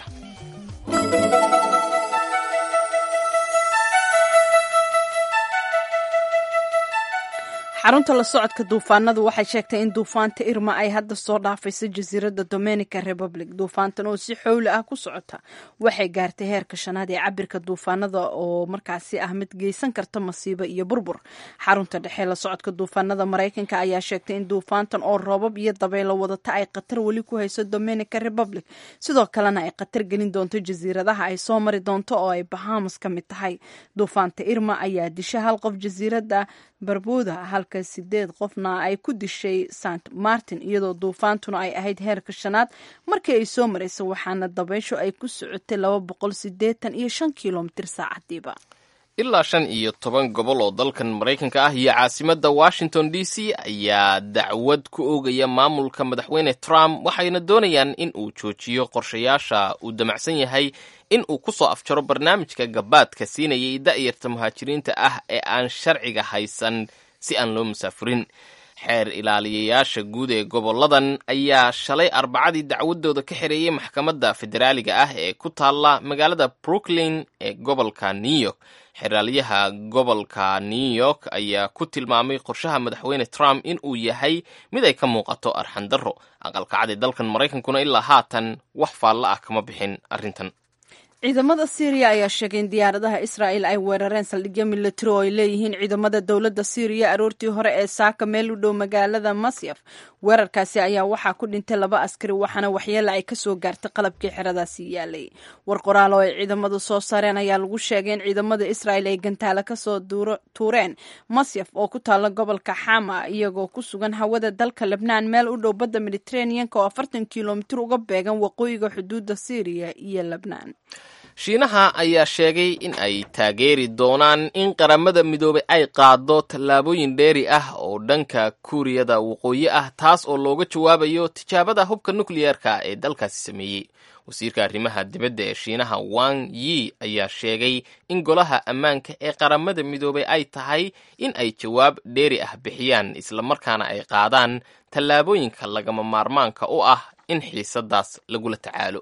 xarunta la socodka duufaanadu waxay sheegtay in duufaanta irma ay hadda soo dhaafayso jasiiradda dominica republic duufaantan oo si xowli ah ku socota waxay gaartay heerka shanaad ee cabirka duufaanada oo markaasi ah mid geysan karta masiibo iyo burbur xarunta dhexe la socodka duufaanada maraykanka ayaa sheegtay in duufaantan oo roobab iyo dabaylo wadata ay khatar weli ku hayso dominica republic sidoo kalena ay khatar gelin doonto jasiiradaha ay soo mari doonto oo ay bahamas ka mid tahay duufaanta irma ayaa disha hal qof jasiiradda barbuda halka sideed qofna ay ku dishay sant martin iyadoo duufaantuna ay ahayd heerka shanaad markii ay soo maraysa waxaana dabayshu ay ku socotay laba boqol sideetan iyo shan kilomitir saacadiiba
ilaa shan iyo toban gobol oo dalkan maraykanka ah iyo caasimadda washington d c ayaa dacwad ku oogaya maamulka madaxweyne trump waxayna doonayaan in uu joojiyo qorshayaasha uu damacsan yahay in uu ku soo afjaro barnaamijka gabaadka siinayay da'yarta muhaajiriinta ah ee aan sharciga haysan si aan loo musaafurin xeer ilaaliyayaasha guud ee goboladan ayaa shalay arbacadii dacwadooda ka xereeyay maxkamadda federaaliga ah ee ku taalla magaalada brooklyn ee gobolka new york xeraaliyaha gobolka new york ayaa ku tilmaamay qorshaha madaxweyne trump in uu yahay mid ay ka muuqato arxandarro aqalkacad ee dalkan maraykankuna ilaa haatan wax faalla ah kama bixin arrintan
ciidamada syriya ayaa sheegay in diyaaradaha israa'el ay weerareen saldhigyo milatari oo ay leeyihiin ciidamada dowladda syriya aroortii hore ee saaka meel u dhow magaalada masyaf weerarkaasi ayaa waxaa ku dhintay laba askari waxaana waxyeela ay kasoo gaartay qalabkii xeradaasi yaalay war qoraal oo ay ciidamadu soo saareen ayaa lagu sheegay in ciidamada israa'el ay gantaale kasoo tuureen masyaf oo ku taala gobolka xama iyagoo ku sugan hawada dalka lebnaan meel u dhow badda mediteraneanka oo afartan kilomitir uga beegan waqooyiga xuduudda syriya iyo lebnaan
shiinaha ayaa sheegay in ay taageeri doonaan in qaramada midoobay ay qaado tallaabooyin dheeri ah oo dhanka kuuriyada waqooyi ah taas oo looga jawaabayo tijaabada hubka nukliyeerka ee dalkaasi sameeyey wasiirka arrimaha dibadda ee shiinaha wang yi ayaa sheegay in golaha ammaanka ee qaramada midoobay ay tahay in ay jawaab dheeri ah bixiyaan islamarkaana ay qaadaan tallaabooyinka lagama maarmaanka u ah in xiisadaas lagula tacaalo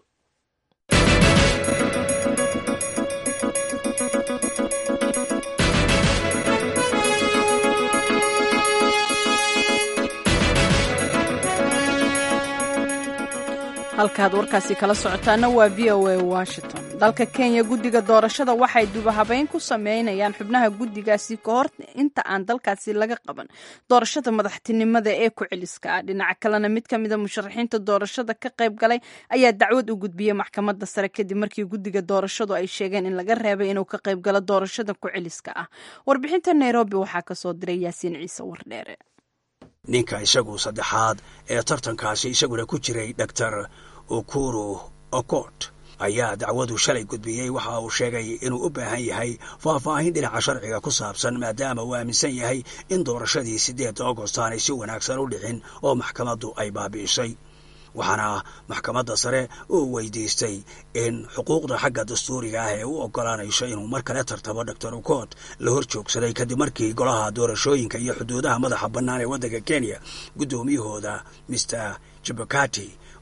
halkaad warkaasi kala socotaana waa v o a washington dalka kenya guddiga doorashada waxay dubahabeyn ku sameynayaan xubnaha guddigaasi ka hor inta aan dalkaasi laga qaban doorashada madaxtinimada ee ku celiska ah dhinaca kalena mid ka mida musharaxiinta doorashada ka qayb galay ayaa dacwad u gudbiyey maxkamadda sare kadib markii guddiga doorashadu ay sheegeen in laga reebay inuu ka qayb galo doorashada ku celiska ah warbixinta nairobi waxaa kasoo diray yaasiin ciise wardheere
ninka isagu saddexaad ee tartankaasi isaguna ku jiray dor ukuru okot ayaa dacwadu shalay gudbiyey waxa uu sheegay inuu u baahan yahay faahfaahin dhinaca sharciga ku saabsan maadaama uu aaminsan yahay in doorashadii siddeedda agost aanay si wanaagsan u dhicin oo maxkamaddu ay baabi'isay waxaana maxkamadda sare uu weydiistay in xuquuqda xagga dastuuriga ah ee u oggolaanayso inuu mar kale tartamo dor ukot la hor joogsaday kadib markii golaha doorashooyinka iyo xuduudaha madaxa bannaan ee waddanka kenya guddoomiyahooda mister jabakati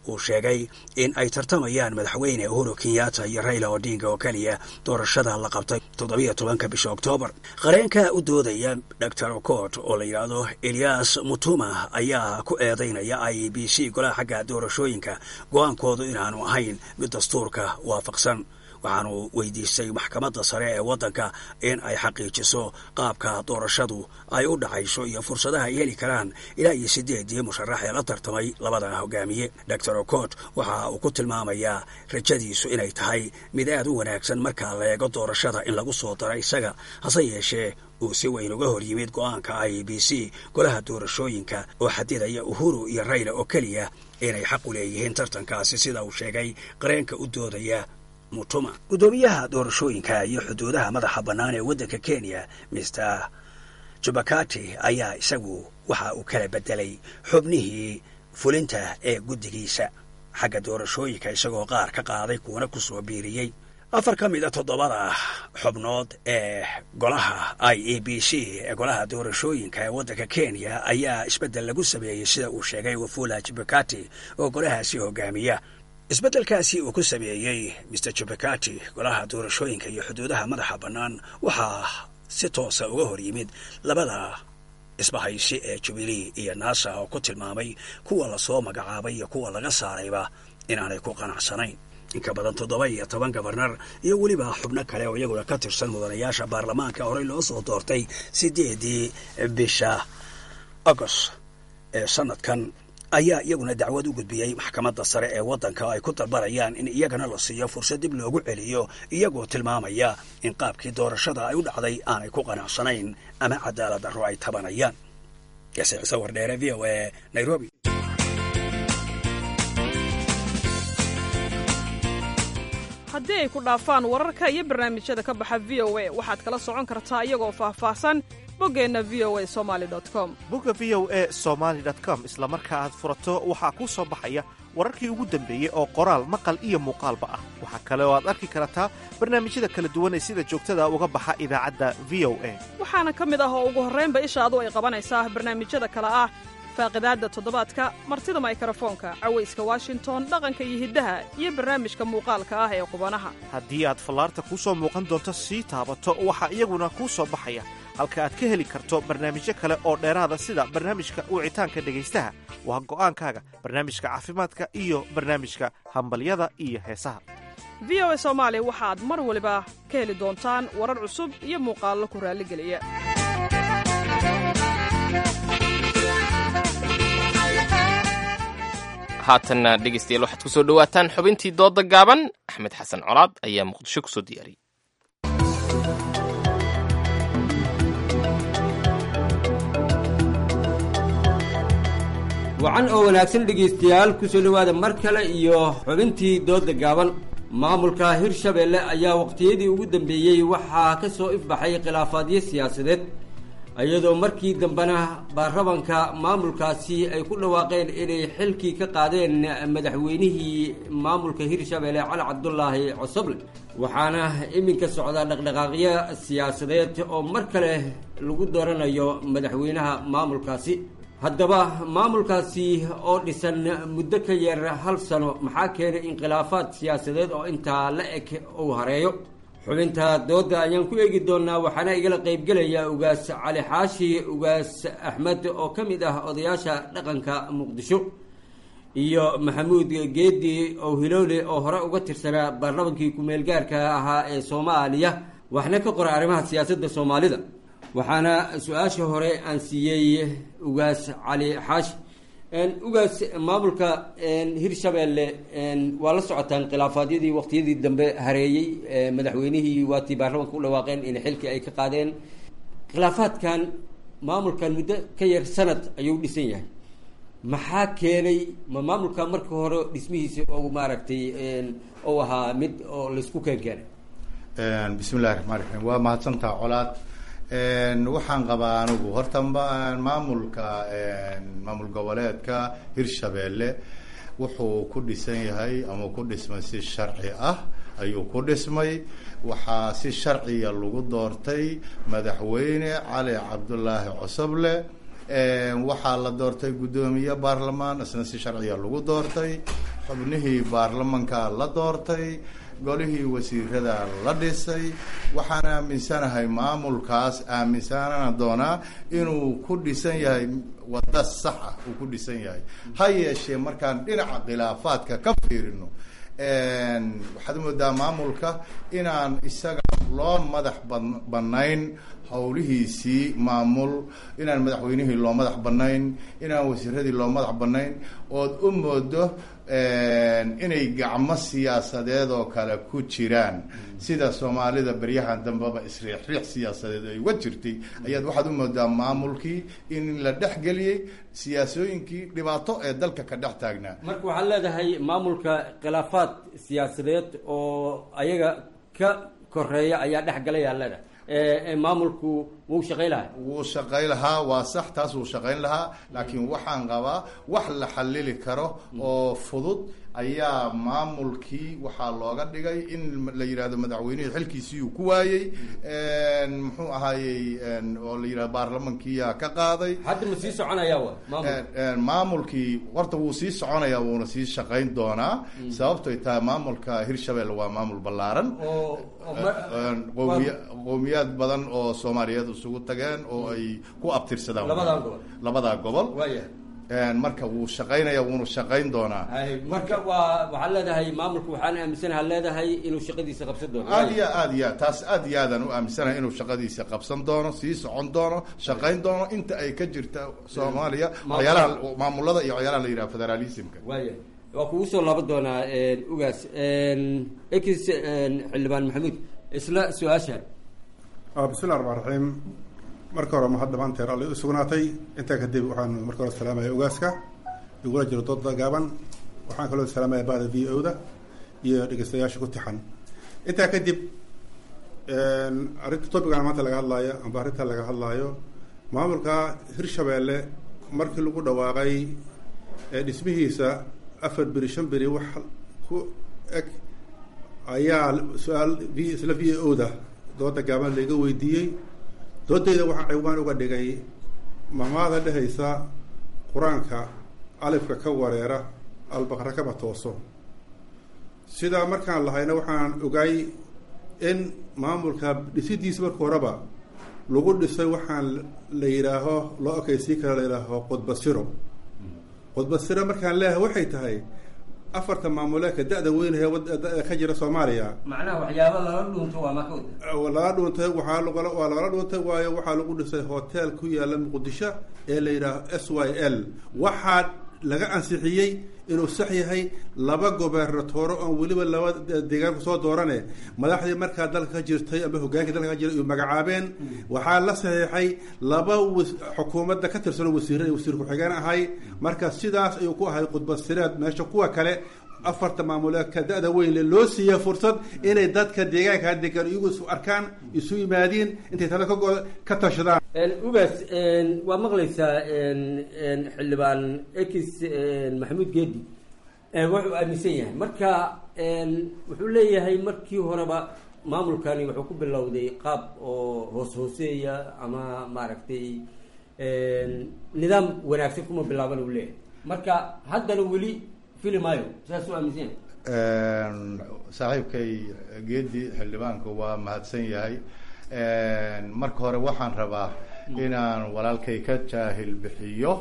uu sheegay in ay tartamayaan madaxweyne uhuru kenyatta iyo raila odinga oo keliya doorashada la qabtay toddobiyo tobanka bisha oktoobar qareenka u doodaya dor ocot oo la yidhaahdo elias mutuma ayaa ku eedaynaya i b c golaha xagga doorashooyinka go-aankoodu inaanu ahayn mid dastuurka waafaqsan waxaanu weydiistay maxkamadda sare ee waddanka in ay xaqiijiso qaabka doorashadu ay u dhacayso iyo fursadaha ay heli karaan ilaa iyo siddeedii musharax ee la tartamay labada hogaamiye dor ocot waxa uu ku tilmaamayaa rajadiisu inay tahay mid aad u wanaagsan marka la eego doorashada in lagu soo daro isaga hase yeeshee uu si weyn uga hor yimid go-aanka i b c golaha doorashooyinka oo xadidaya uhuru iyo rayla oo keliya inay xaq u leeyihiin tartankaasi sida uu sheegay qareenka u doodaya mutuma guddoomiyaha doorashooyinka iyo xuduudaha madaxa bannaan ee waddanka kenya mister jubakati ayaa isagu waxa uu kala bedelay xubnihii fulinta ee guddigiisa xagga doorashooyinka isagoo qaar ka qaaday kuwana ku soo biiriyey afar ka mid a toddobada xubnood ee golaha i e b c ee golaha doorashooyinka ee waddanka kenya ayaa isbeddel lagu sameeyey sida uu sheegay wafula jubakati oo golahaasi hogaamiya isbeddelkaasi uu ku sameeyey mister jubakati golaha doorashooyinka iyo xuduudaha madaxa bannaan waxaa si toosa uga hor yimid labada isbahaysi ee jubilee iyo naasa oo ku tilmaamay kuwa lasoo magacaabay iyo kuwa laga saarayba inaanay ku qanacsanayn inka badan toddoba iyo toban gabarnar iyo weliba xubno kale oo iyaguna ka tirsan mudanayaasha baarlamaanka horey loo soo doortay siddeedii bisha agost ee sanadkan ayaa iyaguna dacwad u gudbiyey maxkamadda sare ee waddanka ay ku dalbanayaan in iyagana la siiyo fursad dib loogu celiyo iyagoo tilmaamaya in qaabkii doorashada ay u dhacday aanay ku qanacsanayn ama cadaalad darro ay tabanayaan yaase ciise wardheere v o e nairobi
haddii ay ku dhaafaan wararka iyo barnaamijyada ka baxa v o a waxaad kala socon kartaa iyagoo faahfaahsan boggeenna v o a somali com
bogga v o e somaali com isla marka aad furato waxaa kuu soo baxaya wararkii ugu dambeeyey oo qoraal maqal iyo muuqaalba ah waxaa kale oo aad arki kartaa barnaamijyada kala duwan ee sida joogtada uga baxa idaacadda v o a
waxaana ka mid ah oo ugu horraynba ishaadu ay qabanaysaa barnaamijyada kale ah faaqidaadda toddobaadka martida maykrofoonka cawayska washington dhaqanka iyo hiddaha iyo barnaamijka muuqaalka ah ee qubanaha
haddii aad fallaarta kuu soo muuqan doonto sii taabato waxaa iyaguna kuu soo baxaya halka aad ka heli karto barnaamijyo kale oo dheeraada sida barnaamijka wicitaanka dhegaystaha waa go'aankaaga barnaamijka caafimaadka iyo barnaamijka hambalyada iyo heesaha
v o a soomaali waxaad mar waliba ka heli doontaan warar cusub iyo muuqaallo ku raalligeliya
haatanna dhegaystayaal waxaad ku soo dhowaataan xubintii doodda gaaban axmed xasan colaad ayaa muqdisho ku soo diyaariyey
wacan oo wanaagsan dhegaystayaal ku soo dhowaada mar kale iyo xubintii doodda gaaban maamulka hirshabeelle ayaa waqtiyadii ugu dambeeyey waxaa ka soo ifbaxay khilaafaadyo siyaasadeed iyadoo markii dambena baarlamanka maamulkaasi ay ku dhawaaqeen inay xilkii ka qaadeen madaxweynihii maamulka hirshabeelle cali cabdulaahi cosoble waxaana iminka socda dhaqdhaqaaqyo siyaasadeed oo mar kale lagu dooranayo madaxweynaha maamulkaasi haddaba maamulkaasi oo dhisan muddo ka yar hal sano maxaa keenay inkhilaafaad siyaasadeed oo intaa la eg uu hareeyo xubinta doodda ayaan ku eegi doonaa waxaana igala qaybgelaya ugaas cali xaashi ugaas axmed oo ka mid ah odayaasha dhaqanka muqdisho iyo maxamuud geedi oo hilowle oo hore uga tirsanaa baarlamankii ku-meel gaarka ahaa ee soomaaliya waxna ka qoray arrimaha siyaasadda soomaalida waxaana su-aasha hore aan siiyey ugaas cali xaashi ugaas maamulka hirshabeelle waa la socotaan khilaafaadyadii waqtiyadii dambe hareeyey madaxweynihii waatii baarlamanka u dhawaaqeen in xilkii ay ka qaadeen khilaafaadkan maamulkan muddo ka yar sanad ayuu dhisan yahay maxaa keenay ma maamulka marka hore dhismihiisa oo maaragtay ou ahaa mid oo laysku keen keenay
bismillahi raxmaan raxiim waa mahadsantaha colaad waxaan qabaa anigu horta maamulka maamul goboleedka hirshabeelle wuxuu ku dhisan yahay ama ku dhismay si sharci ah ayuu ku dhismay waxaa si sharciya lagu doortay madaxweyne cali cabdulaahi cosoble waxaa la doortay guddoomiye baarlamaan isna si sharciya lagu doortay xubnihii baarlamanka la doortay golihii wasiirada la dhisay waxaan aaminsanahay maamulkaas aaminsanana doonaa inuu ku dhisan yahay wadda sax ah uu ku dhisan yahay ha yeeshee markaan dhinaca khilaafaadka ka fiirino waxaad moodaa maamulka inaan isaga loo madax ban banayn howlihiisii maamul inaan madaxweynihii loo madax banayn inaan wasiiradii loo madax banayn ood u moodo inay gacmo siyaasadeed oo kale ku jiraan sida soomaalida beryahan dambeba isriixriix siyaasadeed ay uga jirtay ayaad waxaad u moodaa maamulkii in la dhexgeliyey siyaasooyinkii dhibaato ee dalka ka dhex taagnaa
marka waxaad leedahay maamulka khilaafaad siyaasadeed oo ayaga ka koreeya ayaa dhex galay aa leedahay maamulku wuu shaqay lahaa
wuu shaqayn lahaa waa sax taas wuu shaqayn lahaa laakiin waxaan qabaa wax la xalili karo oo fudud ayaa maamulkii waxaa looga dhigay in la yidhahdo madaxweynihii xilkiisii uu ku waayey muxuu ahaayey oo la yidhahdo baarlamankiiyaa ka qaaday
hadda ma sii soconaya wa
maamulkii horta wuu sii soconaya wuuna sii shaqayn doonaa sababtoy tahay maamulka hirshabelle waa maamul ballaaran qoomiya qoomiyaad badan oo soomaaliyeed isugu tageen oo ay ku abtirsadaan
labadaa gobol
labadaa gobol
waya
marka wuu shaqaynaya wuuna shaqayn doonaa
marka waa waxaad leedahay maamulku waxaan aaminsanaha leedahay inuu shaqadiisa qabsan doono
aad iyo aad iyo aad taas aad iyo aadaan u aaminsanahay inuu shaqadiisa qabsan doono sii socon doono shaqayn doono inta ay ka jirta soomaaliya waxyaalaha maamulada iyo waxyaalaha la yidhaha federalismka
waya waa kugu soo laaban doonaa ugaas ex xildhibaan maxamuud isla su-aasha
bismillahi raxmaan raxiim marka hore mahad dhamaanteer alla u sugnaatay intaa kadib waxaan marka hore salaamaya ogaaska igula jiro dooda gaaban waxaan kaloo salaamaya bahda v o da iyo dhegeystayaasha ku tixan intaa kadib arrinta topigan maanta laga hadlaayo amba arrinta laga hadlaayo maamulka hirshabeelle markii lagu dhawaaqay dhismihiisa afar beri shan beri wax ku eg ayaa su-aal v isla v o da dooda gaaban laiga weydiiyey doodayda waxaa ciwaan uga dhigay mamaada dhehaysa qur-aanka alifka ka wareera albaqra kaba tooso sidaa markaan lahayna waxaan ogaay in maamulka dhisidiisa marka horeba lagu dhisay waxaan la yidhaaho loo okaysii kara la yidhaaho qudbasiro qudbasiro markaan leeyahay waxay tahay afarta maamuleedka da-da weynahee ka jira soomaaliya
macnaha waxyaaba lala dhuunto waa maka
lala dhuuntay waxaa lagala waa lagala dhuuntay waayo waxaa lagu dhisay hotel ku yaala muqdisho ee la yidhaaho s y l waxaa laga ansixiyey inuu sax yahay laba gobernatooro oon weliba laba deegaan kusoo doorane madaxdii markaa dalka ka jirtay ama hogaankii dalka ka jiray u magacaabeen waxaa la saxiixay laba xukuumadda ka tirsan wasiir wasiir ku-xigeen ahay marka sidaas ayuu ku ahay khudbasireed meesha kuwa kale afarta maamuleedka da-da weynle loo siiya fursad inay dadka deegaanka degan iyagu isu arkaan isu yimaadiin intay tala ka ka tashadaan
ugaas waa maqlaysaa xildhibaan ex maxamuud geedi wuxuu aaminsan yahay marka wuxuu leeyahay markii horeba maamulkani wuxuu ku bilowday qaab oo hoos hooseeya ama maaragtay nidaam wanaagsan kuma bilaaban uu leeyahay marka haddana weli fili maayo saas u aaminsan yahay
saaxiibkay geedi xildhibaanku waa mahadsan yahay marka hore waxaan rabaa inaan walaalkay ka jaahil bixiyo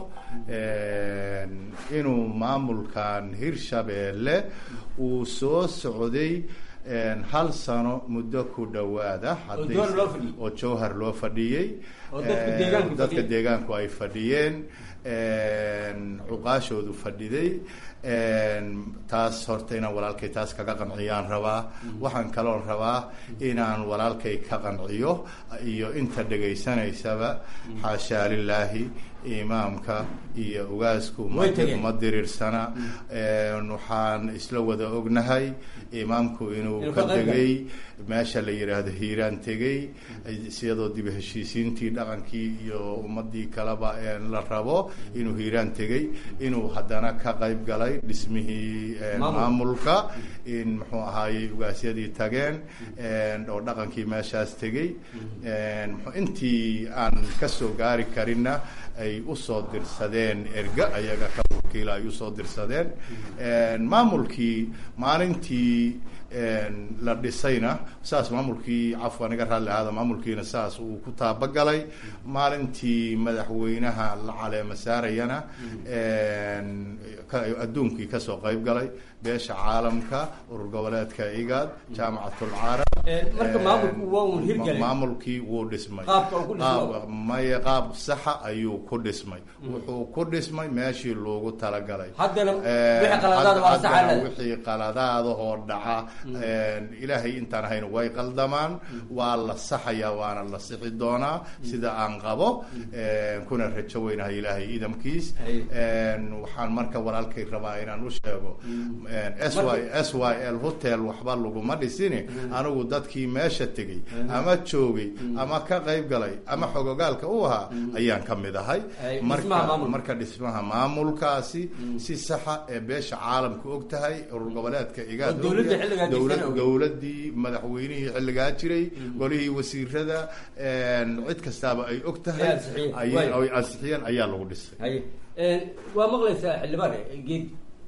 inuu maamulkan hirshabeelle uu soo socday hal sano muddo ku dhawaada oo jowhar loo fadhiyey dadka deegaanku ay fadhiyeen cuqaashoodu fadhiday taas horta inaan walaalkay taas kaga qanciyaan rabaa waxaan kaloon rabaa inaan walaalkay ka qanciyo iyo inta dhegaysanaysaba xaashaa lilaahi imaamka iyo ugaasku ma diriirsana waxaan isla wada ognahay imaamku inuu ka tegay meesha la yidhaahdo hiiraan tegey siyadoo dib heshiisiintii dhaqankii iyo ummadii kaleba la rabo inuu hiiraan tegey inuu haddana ka qayb galay dhismihii maamulka in muxuu ahaayey ugaasyadii tageen oo dhaqankii meeshaas tegey intii aan kasoo gaari karinna ay usoo dirsadeen erga ayaga ka wakiila ay usoo dirsadeen maamulkii maalintii la dhisayna saas maamulkii cafwan iga raalli ahaada maamulkiina saas uu ku taabagalay maalintii madaxweynaha la caleema saarayana adduunkii kasoo qayb galay beesha caalamka urur goboleedka igaad jaamacatul carab
marka maamulku waa un hirgelay
maamulkii wuu dhismay
Qaabka uu ku dhismay.
Qaab- maya qaab saxa ayuu ku dhismay wuxuu ku dhismay meeshii loogu talagalay
haddana
Eh,
wixii qaladaad waa
haddana
saxalad
wixii qaladaadahoo dhaca ilaahay intaan ahayn way qaldamaan waa la saxayaa waana la sixi doonaa sida aan qabo kuna rajo weynahay ilaahay idamkiis waxaan marka walaalkay rabaa inaan u sheego s y s y l hotel waxba laguma dhisini anigu dadkii meesha tegey ama joogay ama ka qayb galay ama xogogaalka u ahaa ayaan ka mid ahay
Ay,
marka
dhismaha maamulka.
marka dhismaha maamulkaasi si saxa ee beesha caalamka og tahay urur goboleedka igaad
Oo dowladda
og yahay,
xilligaa
dowlad-
jirtana og.
dowladdii madaxweynihii xilligaa jiray golihii wasiirada cid kastaaba ay og tahay
Ay ansixiyeen.
ay
Waayo.
ay ansixiyeen ayaa lagu dhisay
haye waa maqlaysaa xildhibaan geed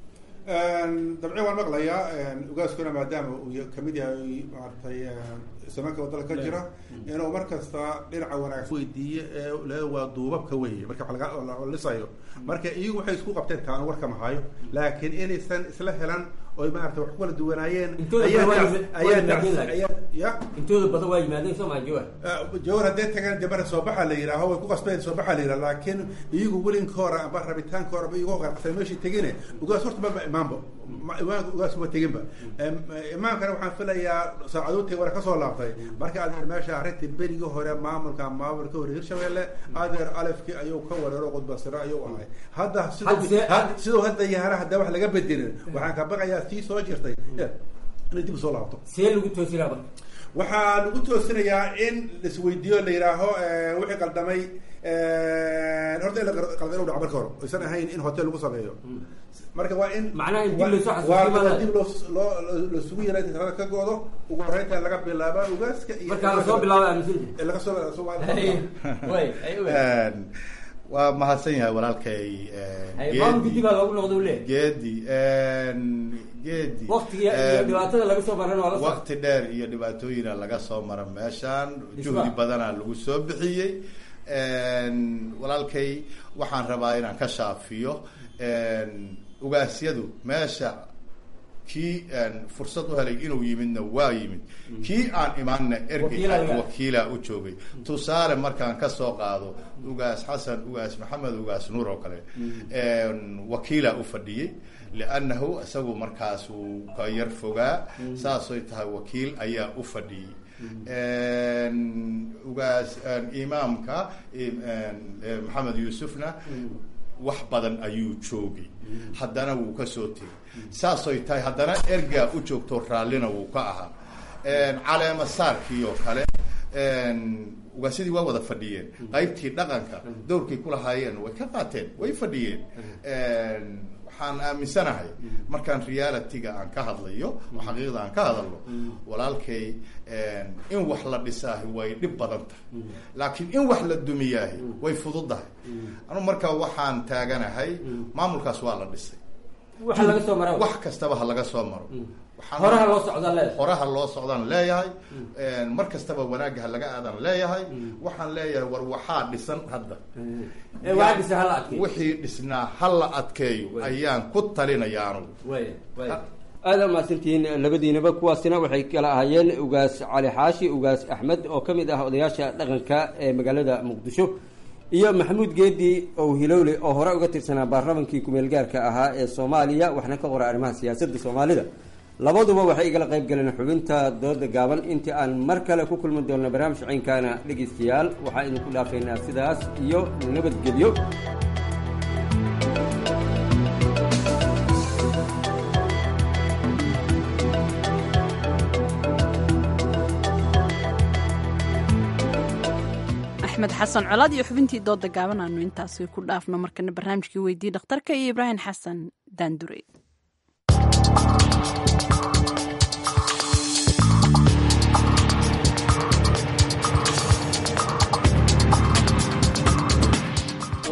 dabci waan maqlayaa ugaaskuna maadaama uu ya- kamid yahay maaragtay samaanka wadada ka jira inuu mar kasta dhinaca wanaagsan weydiiye ee le waa duubabka weeye marka wax laga la lisayo marka iyagu waxay isku qabteen taanu warka mahayo laakiin inaysan isla helan oy maarata wax ku kala duwanaayeen
Intooda
ayaa
badan waa
dhac-
yimid-
ayaa
waa
dhac-
yimaadeen
ayaa- ya
intooda badan waa yimaadeen soo maa jawar
jawar haddee tagaan debara soo baxa la yidhaaho way ku qasbeen soo baxa la yidhaha laakiin iyagu welinkoora amba rabitaankoora ba iyagu qarqasay meeshii tegine ugaas horta maba imaanba Ma- imaanka ugaas ma teginba Em, imaankana waxaan filayaa saacadoodtii wara kasoo laabtay marka adeer meesha arrintii berigii hore maamulka maamulka hore hirshabelle adeer alefkii ayuu ka wareero qudbasiro ayuu ahay hadda siduu
Hadse-
had- siduu hadda yaara hadda wax laga bedelin waxaan ka baqayaa tii soo jirtay inay dib usoo laabto
see lagu toosinaa marka
waxaa lagu toosinayaa in laisweydiiyo la yidhaaho eh, wixii qaldamay eh, horta in la qal- qaldan u dhaco marka hore aysan ahayn in hotel lagu sameeyo marka waa in
Macnaha in dib
waa-
loo soo xasuusiyo
waa-
maaha.
waa dib loo loo lasugu yeelay inta talada ka goodo ugu horreynta laga bilaaba ugaaska iyo
Marka laga soo bilaabo aaminsan
Eh, laga soo soo-
way ay ogaay
waa mahadsan yahay walaalkay
Ay,
Geedi.
maamulka dib aa loogu noqday uu leeyahay.
geedi geedi
waqtiga iyo dhibaatada laga soo maran waa la socda
waqti dheer iyo dhibaatooyina laga soo mara meeshaan
Dhismaha.
juhdi badanaa lagu soo bixiyey walaalkay waxaan rabaa inaan ka shaafiyo ugaasyadu meesha kii fursad u helay inuu yimidna waa yimid kii aan imaanna
Wakiilaa
ergey
laga-
wakiilaa u joogay tusaale markaan kasoo qaado ugaas xasan ugaas maxamed ugaas nuur oo kale wakiilaa u fadhiyey liannahu isagu markaas uu ka yar fogaa saasay tahay wakiil ayaa u fadhiyey ugaas imaamka im- eh, maxamed yuusufna wax badan ayuu joogay haddana wuu kasoo tegay saasay tahay haddana ergaa u joogto raallina wuu ka ahaa caleema saarkii oo kale ugaasyadii waa wada fadhiyeen qaybtii dhaqanka dowrkay kulahaayeen way ka qaateen way fadhiyeen waxaan aaminsanahay markaan realityga aan ka hadlayo oo xaqiiqda aan ka hadalno walaalkay in wax la dhisaahi way dhib badan tahay laakiin in wax la dumiyaahi way fududahay anu marka waxaan taaganahay maamulkaas waa la dhisay
waxa laga soo maraa
wax kastaba ha laga soo maro Waxaan-
horaha loo socdaan leedahay
horaha loo socdaan leeyahay mar kastaba wanaagga ha laga aadan leeyahay waxaan leeyahay war waxaa dhisan hadda
Ee, waxaa dhisan ha la adkeeyo.
wixii dhisnaa ha la adkeeyo ayaan ku talinaya anugu
way way aada mahadsantihiin labadiinaba kuwaasina waxay kala ahaayeen ugaas cali xaashi ugaas axmed oo ka mid ah odayaasha dhaqanka ee magaalada muqdisho iyo maxamuud geedi ow hilowle oo hore uga tirsanaa baarlamankii kumeel gaarka ahaa ee soomaaliya waxna ka qora arrimaha siyaasadda soomaalida labaduba waxay igala qayb galeen xubinta dooda gaaban intii aan mar kale ku kulmi doonno barnaamij caynkaana dhegaystayaal waxaa idinku dhaafaynaa sidaas iyo nabadgelyo
axmed xasan colaad iyo xubintii dooda gaaban aanu intaasi ku dhaafno markana barnaamijkii weydii dhakhtarka iyo ibraahim xasan daandure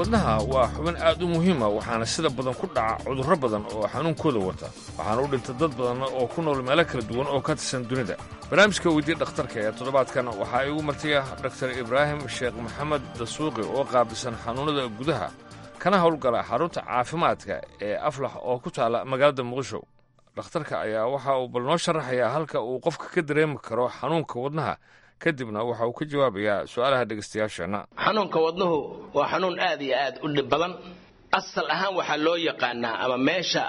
wadnaha waa xubin aad u muhiima waxaana sida badan ku dhaca cudurro badan oo xanuunkooda wata waxaana u dhinta dad badan oo ku nool meelo kala duwan oo ka tirsan dunida barnaamijka weydii dhakhtarka ee toddobaadkan waxaa igu martiya dhaktar ibraahim sheekh maxamed dasuuqi oo qaabilsan xanuunnada gudaha kana howlgala xarunta caafimaadka ee aflax oo ku taala magaalada muqdisho dhakhtarka ayaa waxa uu bal noo sharaxayaa halka uu qofka ka dareemi karo xanuunka wadnaha kadibna waxa uu ka jawaabayaa su-aalaha dhegaystayaasheenna
xanuunka wadnuhu waa xanuun aad iyo aad u dhib badan asal ahaan waxaa loo yaqaanaa ama meesha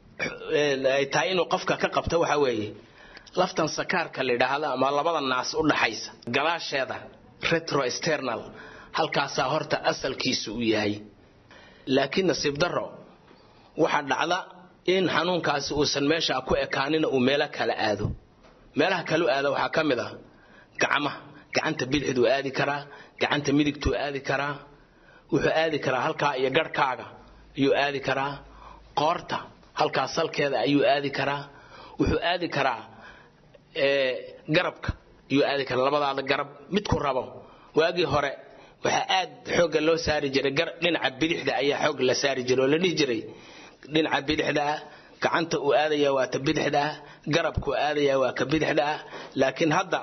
ay tahay inuu qofka ka qabto waxaa weeye laftan sakaarka la yidhaahdo ama labada naas u dhaxaysa gadaasheeda retroexternal halkaasaa horta asalkiisu u yahay laakiin nasiib darro waxaa dhacda in xanuunkaasi uusan meesha ku ekaanina uu meelo kala aado meelaha kalu aada waxaa ka mid ah gacmaha gacanta bidixduu aadi karaa gacanta midigtuu aadi karaa wuxuu aadi karaa halkaa iyo garhkaaga ayuu aadi karaa qoorta halkaa salkeeda ayuu aadi karaa wuxuu aadi karaa garabka ayuu aadi karaa labadaada garab midku rabo waagii hore waxaa aad xoogga loo saari jiray dhinaca bidixda ayaa xoog la saari jiray oo la dhihi jiray dhinaca bidixda ah gacanta uu aadaya waa ta bidixda ah garabkuu aadaya waa ka bidixda ah laakiin hadda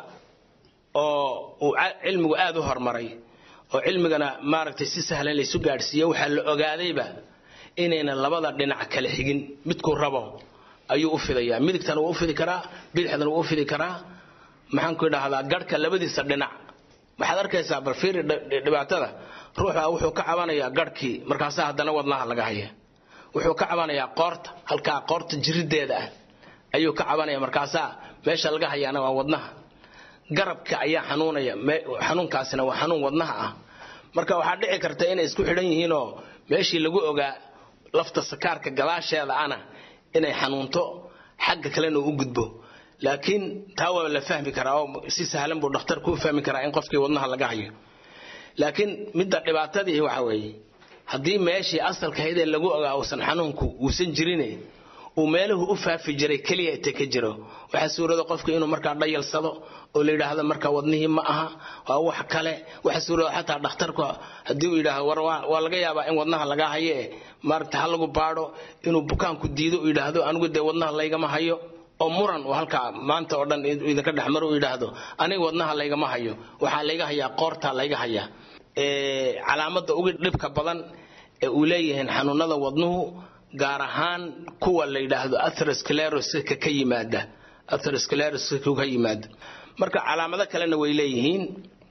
oo uu cilmigu aad u horumaray oo cilmigana maaragtay si sahlan laysu gaadhsiiyo waxaa la ogaadayba inayna labada dhinac kala xigin midkuu rabo ayuu u fidayaa midigtana wuu u fidi karaa bidixdana wuu u fidi karaa maxaanku idhaahdaa garhka labadiisa dhinac waxaad arkaysaa barfiiri dhibaatada ruuxa wuxuu ka cabanayaa garhkii markaasaa haddana wadnaha laga haya wuxuu ka cabanayaa qoorta halkaa qoorta jirideeda ah ayuu ka cabanaya markaasaa meesha laga hayaana waa wadnaha garabka ayaa xanuunaya xanuunkaasina waa xanuun wadnaha ah marka waxaa dhici karta inay isku xidhan yihiinoo meeshii lagu ogaa lafta sakaarka gadaasheeda ana inay xanuunto xagga kalena u gudbo laakiin taa waa la fahmi karaa oo si sahlan buu dhakhtarku u fahmi karaa in qofkii wadnaha laga hayo laakiin midda dhibaatadii waxa weeye haddii meeshii asalkahaydee lagu ogaa uusan xanuunku uusan jirine uu meeluhu u faafi jiray keliya inta ka jiro waxaa suurada qofka inuu markaa dhayalsado oo la yidhaahdo markaa wadnihii ma aha waa wax kale waxaa suurada xataa dhakhtarku haddii uu yidhaahdo war waa laga yaabaa in wadnaha lagaa haye maaragta ha lagu baadho inuu bukaanku diido uu yidhaahdo anigu dee wadnaha laygama hayo oo muran uu halkaa maanta oo dhan idinka dhexmaro uu yidhaahdo aniga wadnaha laygama hayo waxaa layga hayaa qoortaa layga hayaa calaamadda ugu dhibka badan ee uu leeyihiin xanuunada wadnuhu gaar ahaan kuwa la yidhaahdo atheroscleroska ka yimaada atheroscleroska ka yimaada marka calaamado kalena way leeyihiin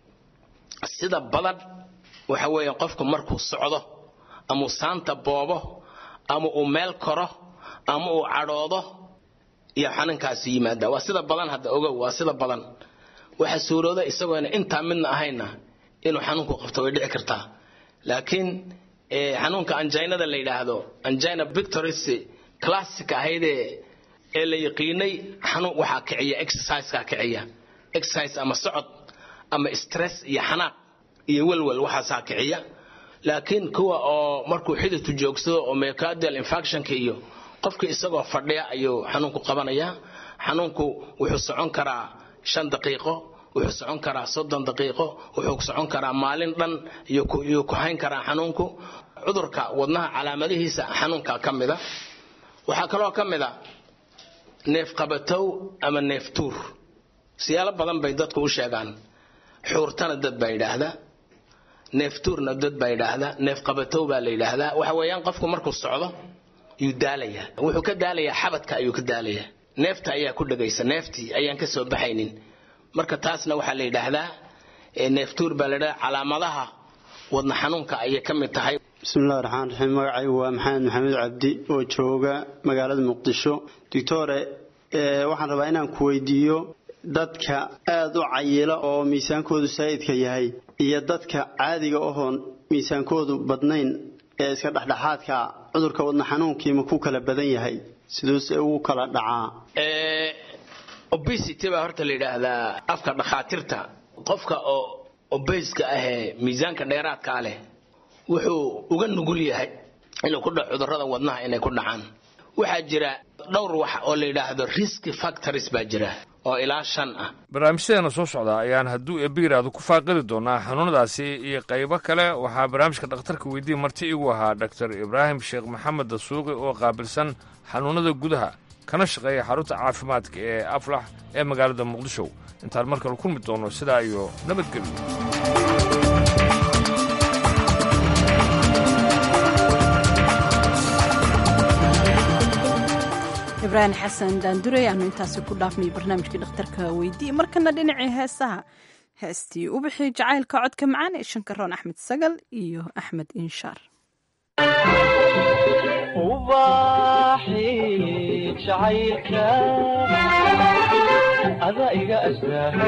sida badan waxa weeye qofku markuu socdo ama uu saanta boobo ama uu meel koro ama uu cadhoodo iyo xanuunkaasi yimaada waa sida badan hadda ogow waa sida badan waxa suurooda isagoona intaa midna ahayna inuu xanuunku qabto way dhici kartaa laakiin xanuunka anjinada la yidhaahdo angina victoris classic ahaydee ee la yaqiinay xanuun waxaa kiciya exerciseka kiciya exercise ama socod ama stress iyo xanaaq iyo welwel waxaasaa kiciya laakiin kuwa oo markuu xididku joogsado oo myocardial infectionka iyo qofka isagoo fadhiya ayuu xanuunku qabanayaa xanuunku wuxuu socon karaa shan daqiiqo wuxuu socon karaa soddon daqiiqo wuxuu socon karaa maalin dhan iyuu ku hayn karaa xanuunku cudurka wadnaha calaamadihiisa xanuunka ka mida waxaa kaloo ka mid a neefqabatow ama neeftuur siyaalo badan bay dadku u sheegaan xuurtana dad baa yidhaahdaa neeftuurna dad baa yidhaahdaa neefqabatow baa la yidhaahdaa waxa weeyaan qofku markuu socdo yuu daalayaa wuxuu ka daalayaa xabadka ayuu ka daalayaa neefta ayaa ku dhegaysa neeftii ayaan ka soo baxaynin marka taasna waxaa la yidhaahdaa neeftuur baa la yidhahdaa calaamadaha wadna xanuunka ayay ka mid tahay
bismillahi raxmaan raxiim magacaygu waa maxamed maxamed cabdi oo jooga magaalada muqdisho doctore waxaan rabaa inaan ku weydiiyo dadka aada u cayila oo miisaankoodu saa'idka yahay iyo dadka caadiga ahoon miisaankoodu badnayn ee iska dhexdhexaadka cudurka wadna xanuunkiima ku kala badan yahay siduuse ugu kala dhacaa
obesity baa horta la yidhaahdaa afka dhakhaatiirta qofka oo obeska ahee miisaanka dheeraadkaa leh wuxuu uga nugul yahay inuu ku dhaco cudurrada wadnaha inay ku dhacaan waxaa jira dhowr wax oo la yidhaahdo risk factors baa jira oo ilaa shan ah
barnaamijyadeena soo socda ayaan hadduu eebiyiraahdo ku faaqidi doonaa xanuunadaasi iyo qaybo kale waxaa barnaamijka dhakhtarka weydiiya marti igu ahaa dhaktar ibraahim sheekh maxamed dasuuqi oo qaabilsan xanuunada gudaha kana shaqeeya xarunta caafimaadka ee aflax ee magaalada muqdisho intaan mar kale kulmi doono sidaa iyo nabadgelyo
ibraahim xasan daandurey aanu intaasi ku dhaafnay barnaamijkii dhakhtarka weydii markana dhinacii heesaha heestii u bixi jacaylka codka macaan ee shankaroon axmed sagal iyo axmed inshaar
ada iga astaa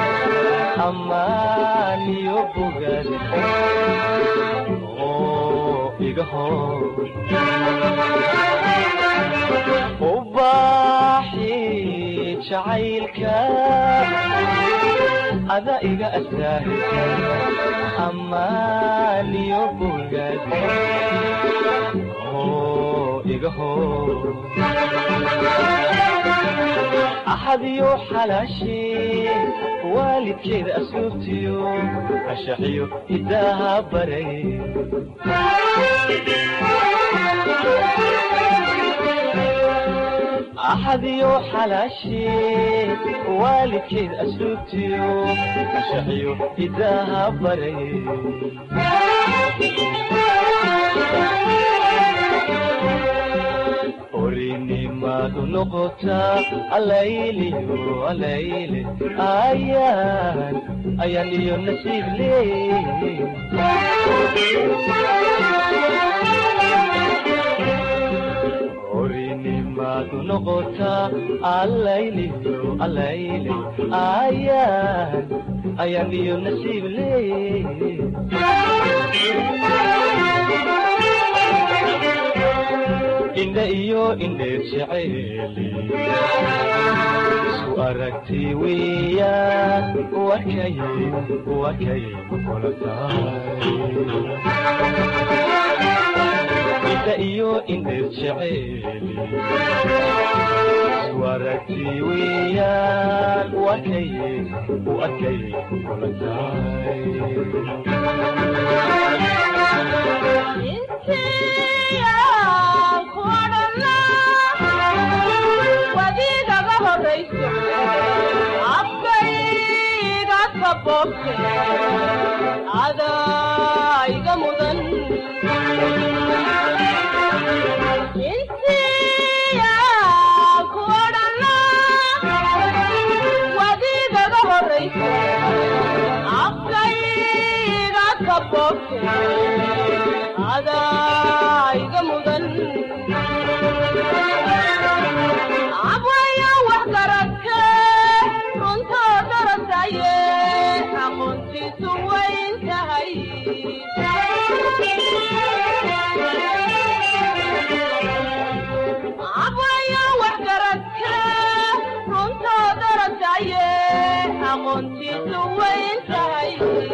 amaan iyo bogaad oo iga hor ubaaxi jacaylka ada iga astaa amaan iyo bogaad oo iga hor axadiyo xalaashee waalidkeeda asluubtiyo ashaxiyo hidaaha baray axadiyo xalaashee waalidkeed asluubtiyo ashaxiyo hidaaha baray orinimadu noqotaa alayliyo alayle ayaan ayaan iyo nasiib leey orinimadu noqotaa alayliyo alayle ayaan ayaan iyo nasiib leey indha iyo indheer jeceeli isku aragti weeyaan wakay wakay kula tahay indha iyo indheer jeceeli isku aragti weeyaan wakay wakay kula
wadiigaga horayso afkayga kaboobte adaa iga mudan insiya ku odhana wadiigaga horayso afkayga kaboobte adaa iga mudan abwaya wax garadke runtoo darasaye aqoontiisu wayn tahay abwaya wax garadke runtoo darasaye aqoontiisu wayn tahay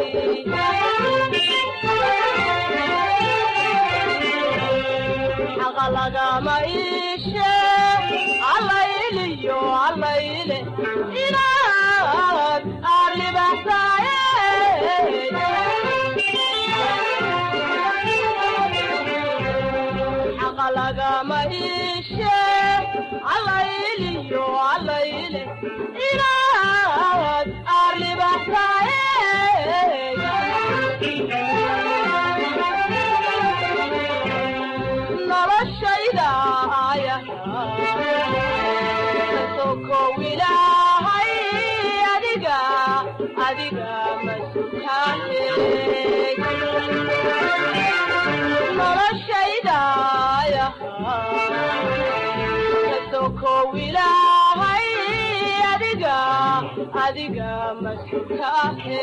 xaqa lagama iishe allayliyo allayle inaad aarlibaxsaaye xaqa lagama iishe allayliyo allayle inaad aarlibaxsaaye noloshayda aya kasokow ilaahay adiga adiga masutaane noloshayda aya kasokow ilaahay adiga adiga masutaane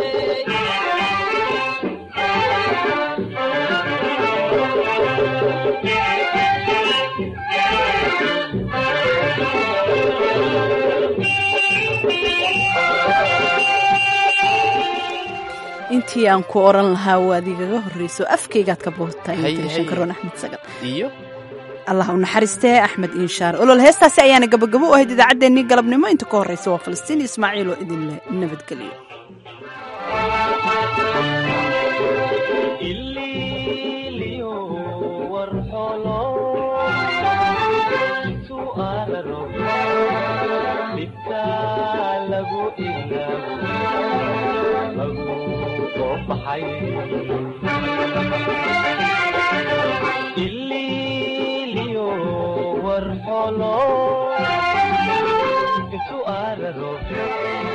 intii aan ku oran lahaa waad igaga horreyso afkaygaad ka boortaa
Haye,
intii
haye.
shankaroon axmed sagal
iyo
allah u naxariistee axmed inshaar olol heestaasi ayaana gabagabo u ahayd idaacaddeenii galabnimo inta ka horreysa waa falastiin ismaaciil oo idin leh nabadgelyo
ililiyo warxolo intu aararo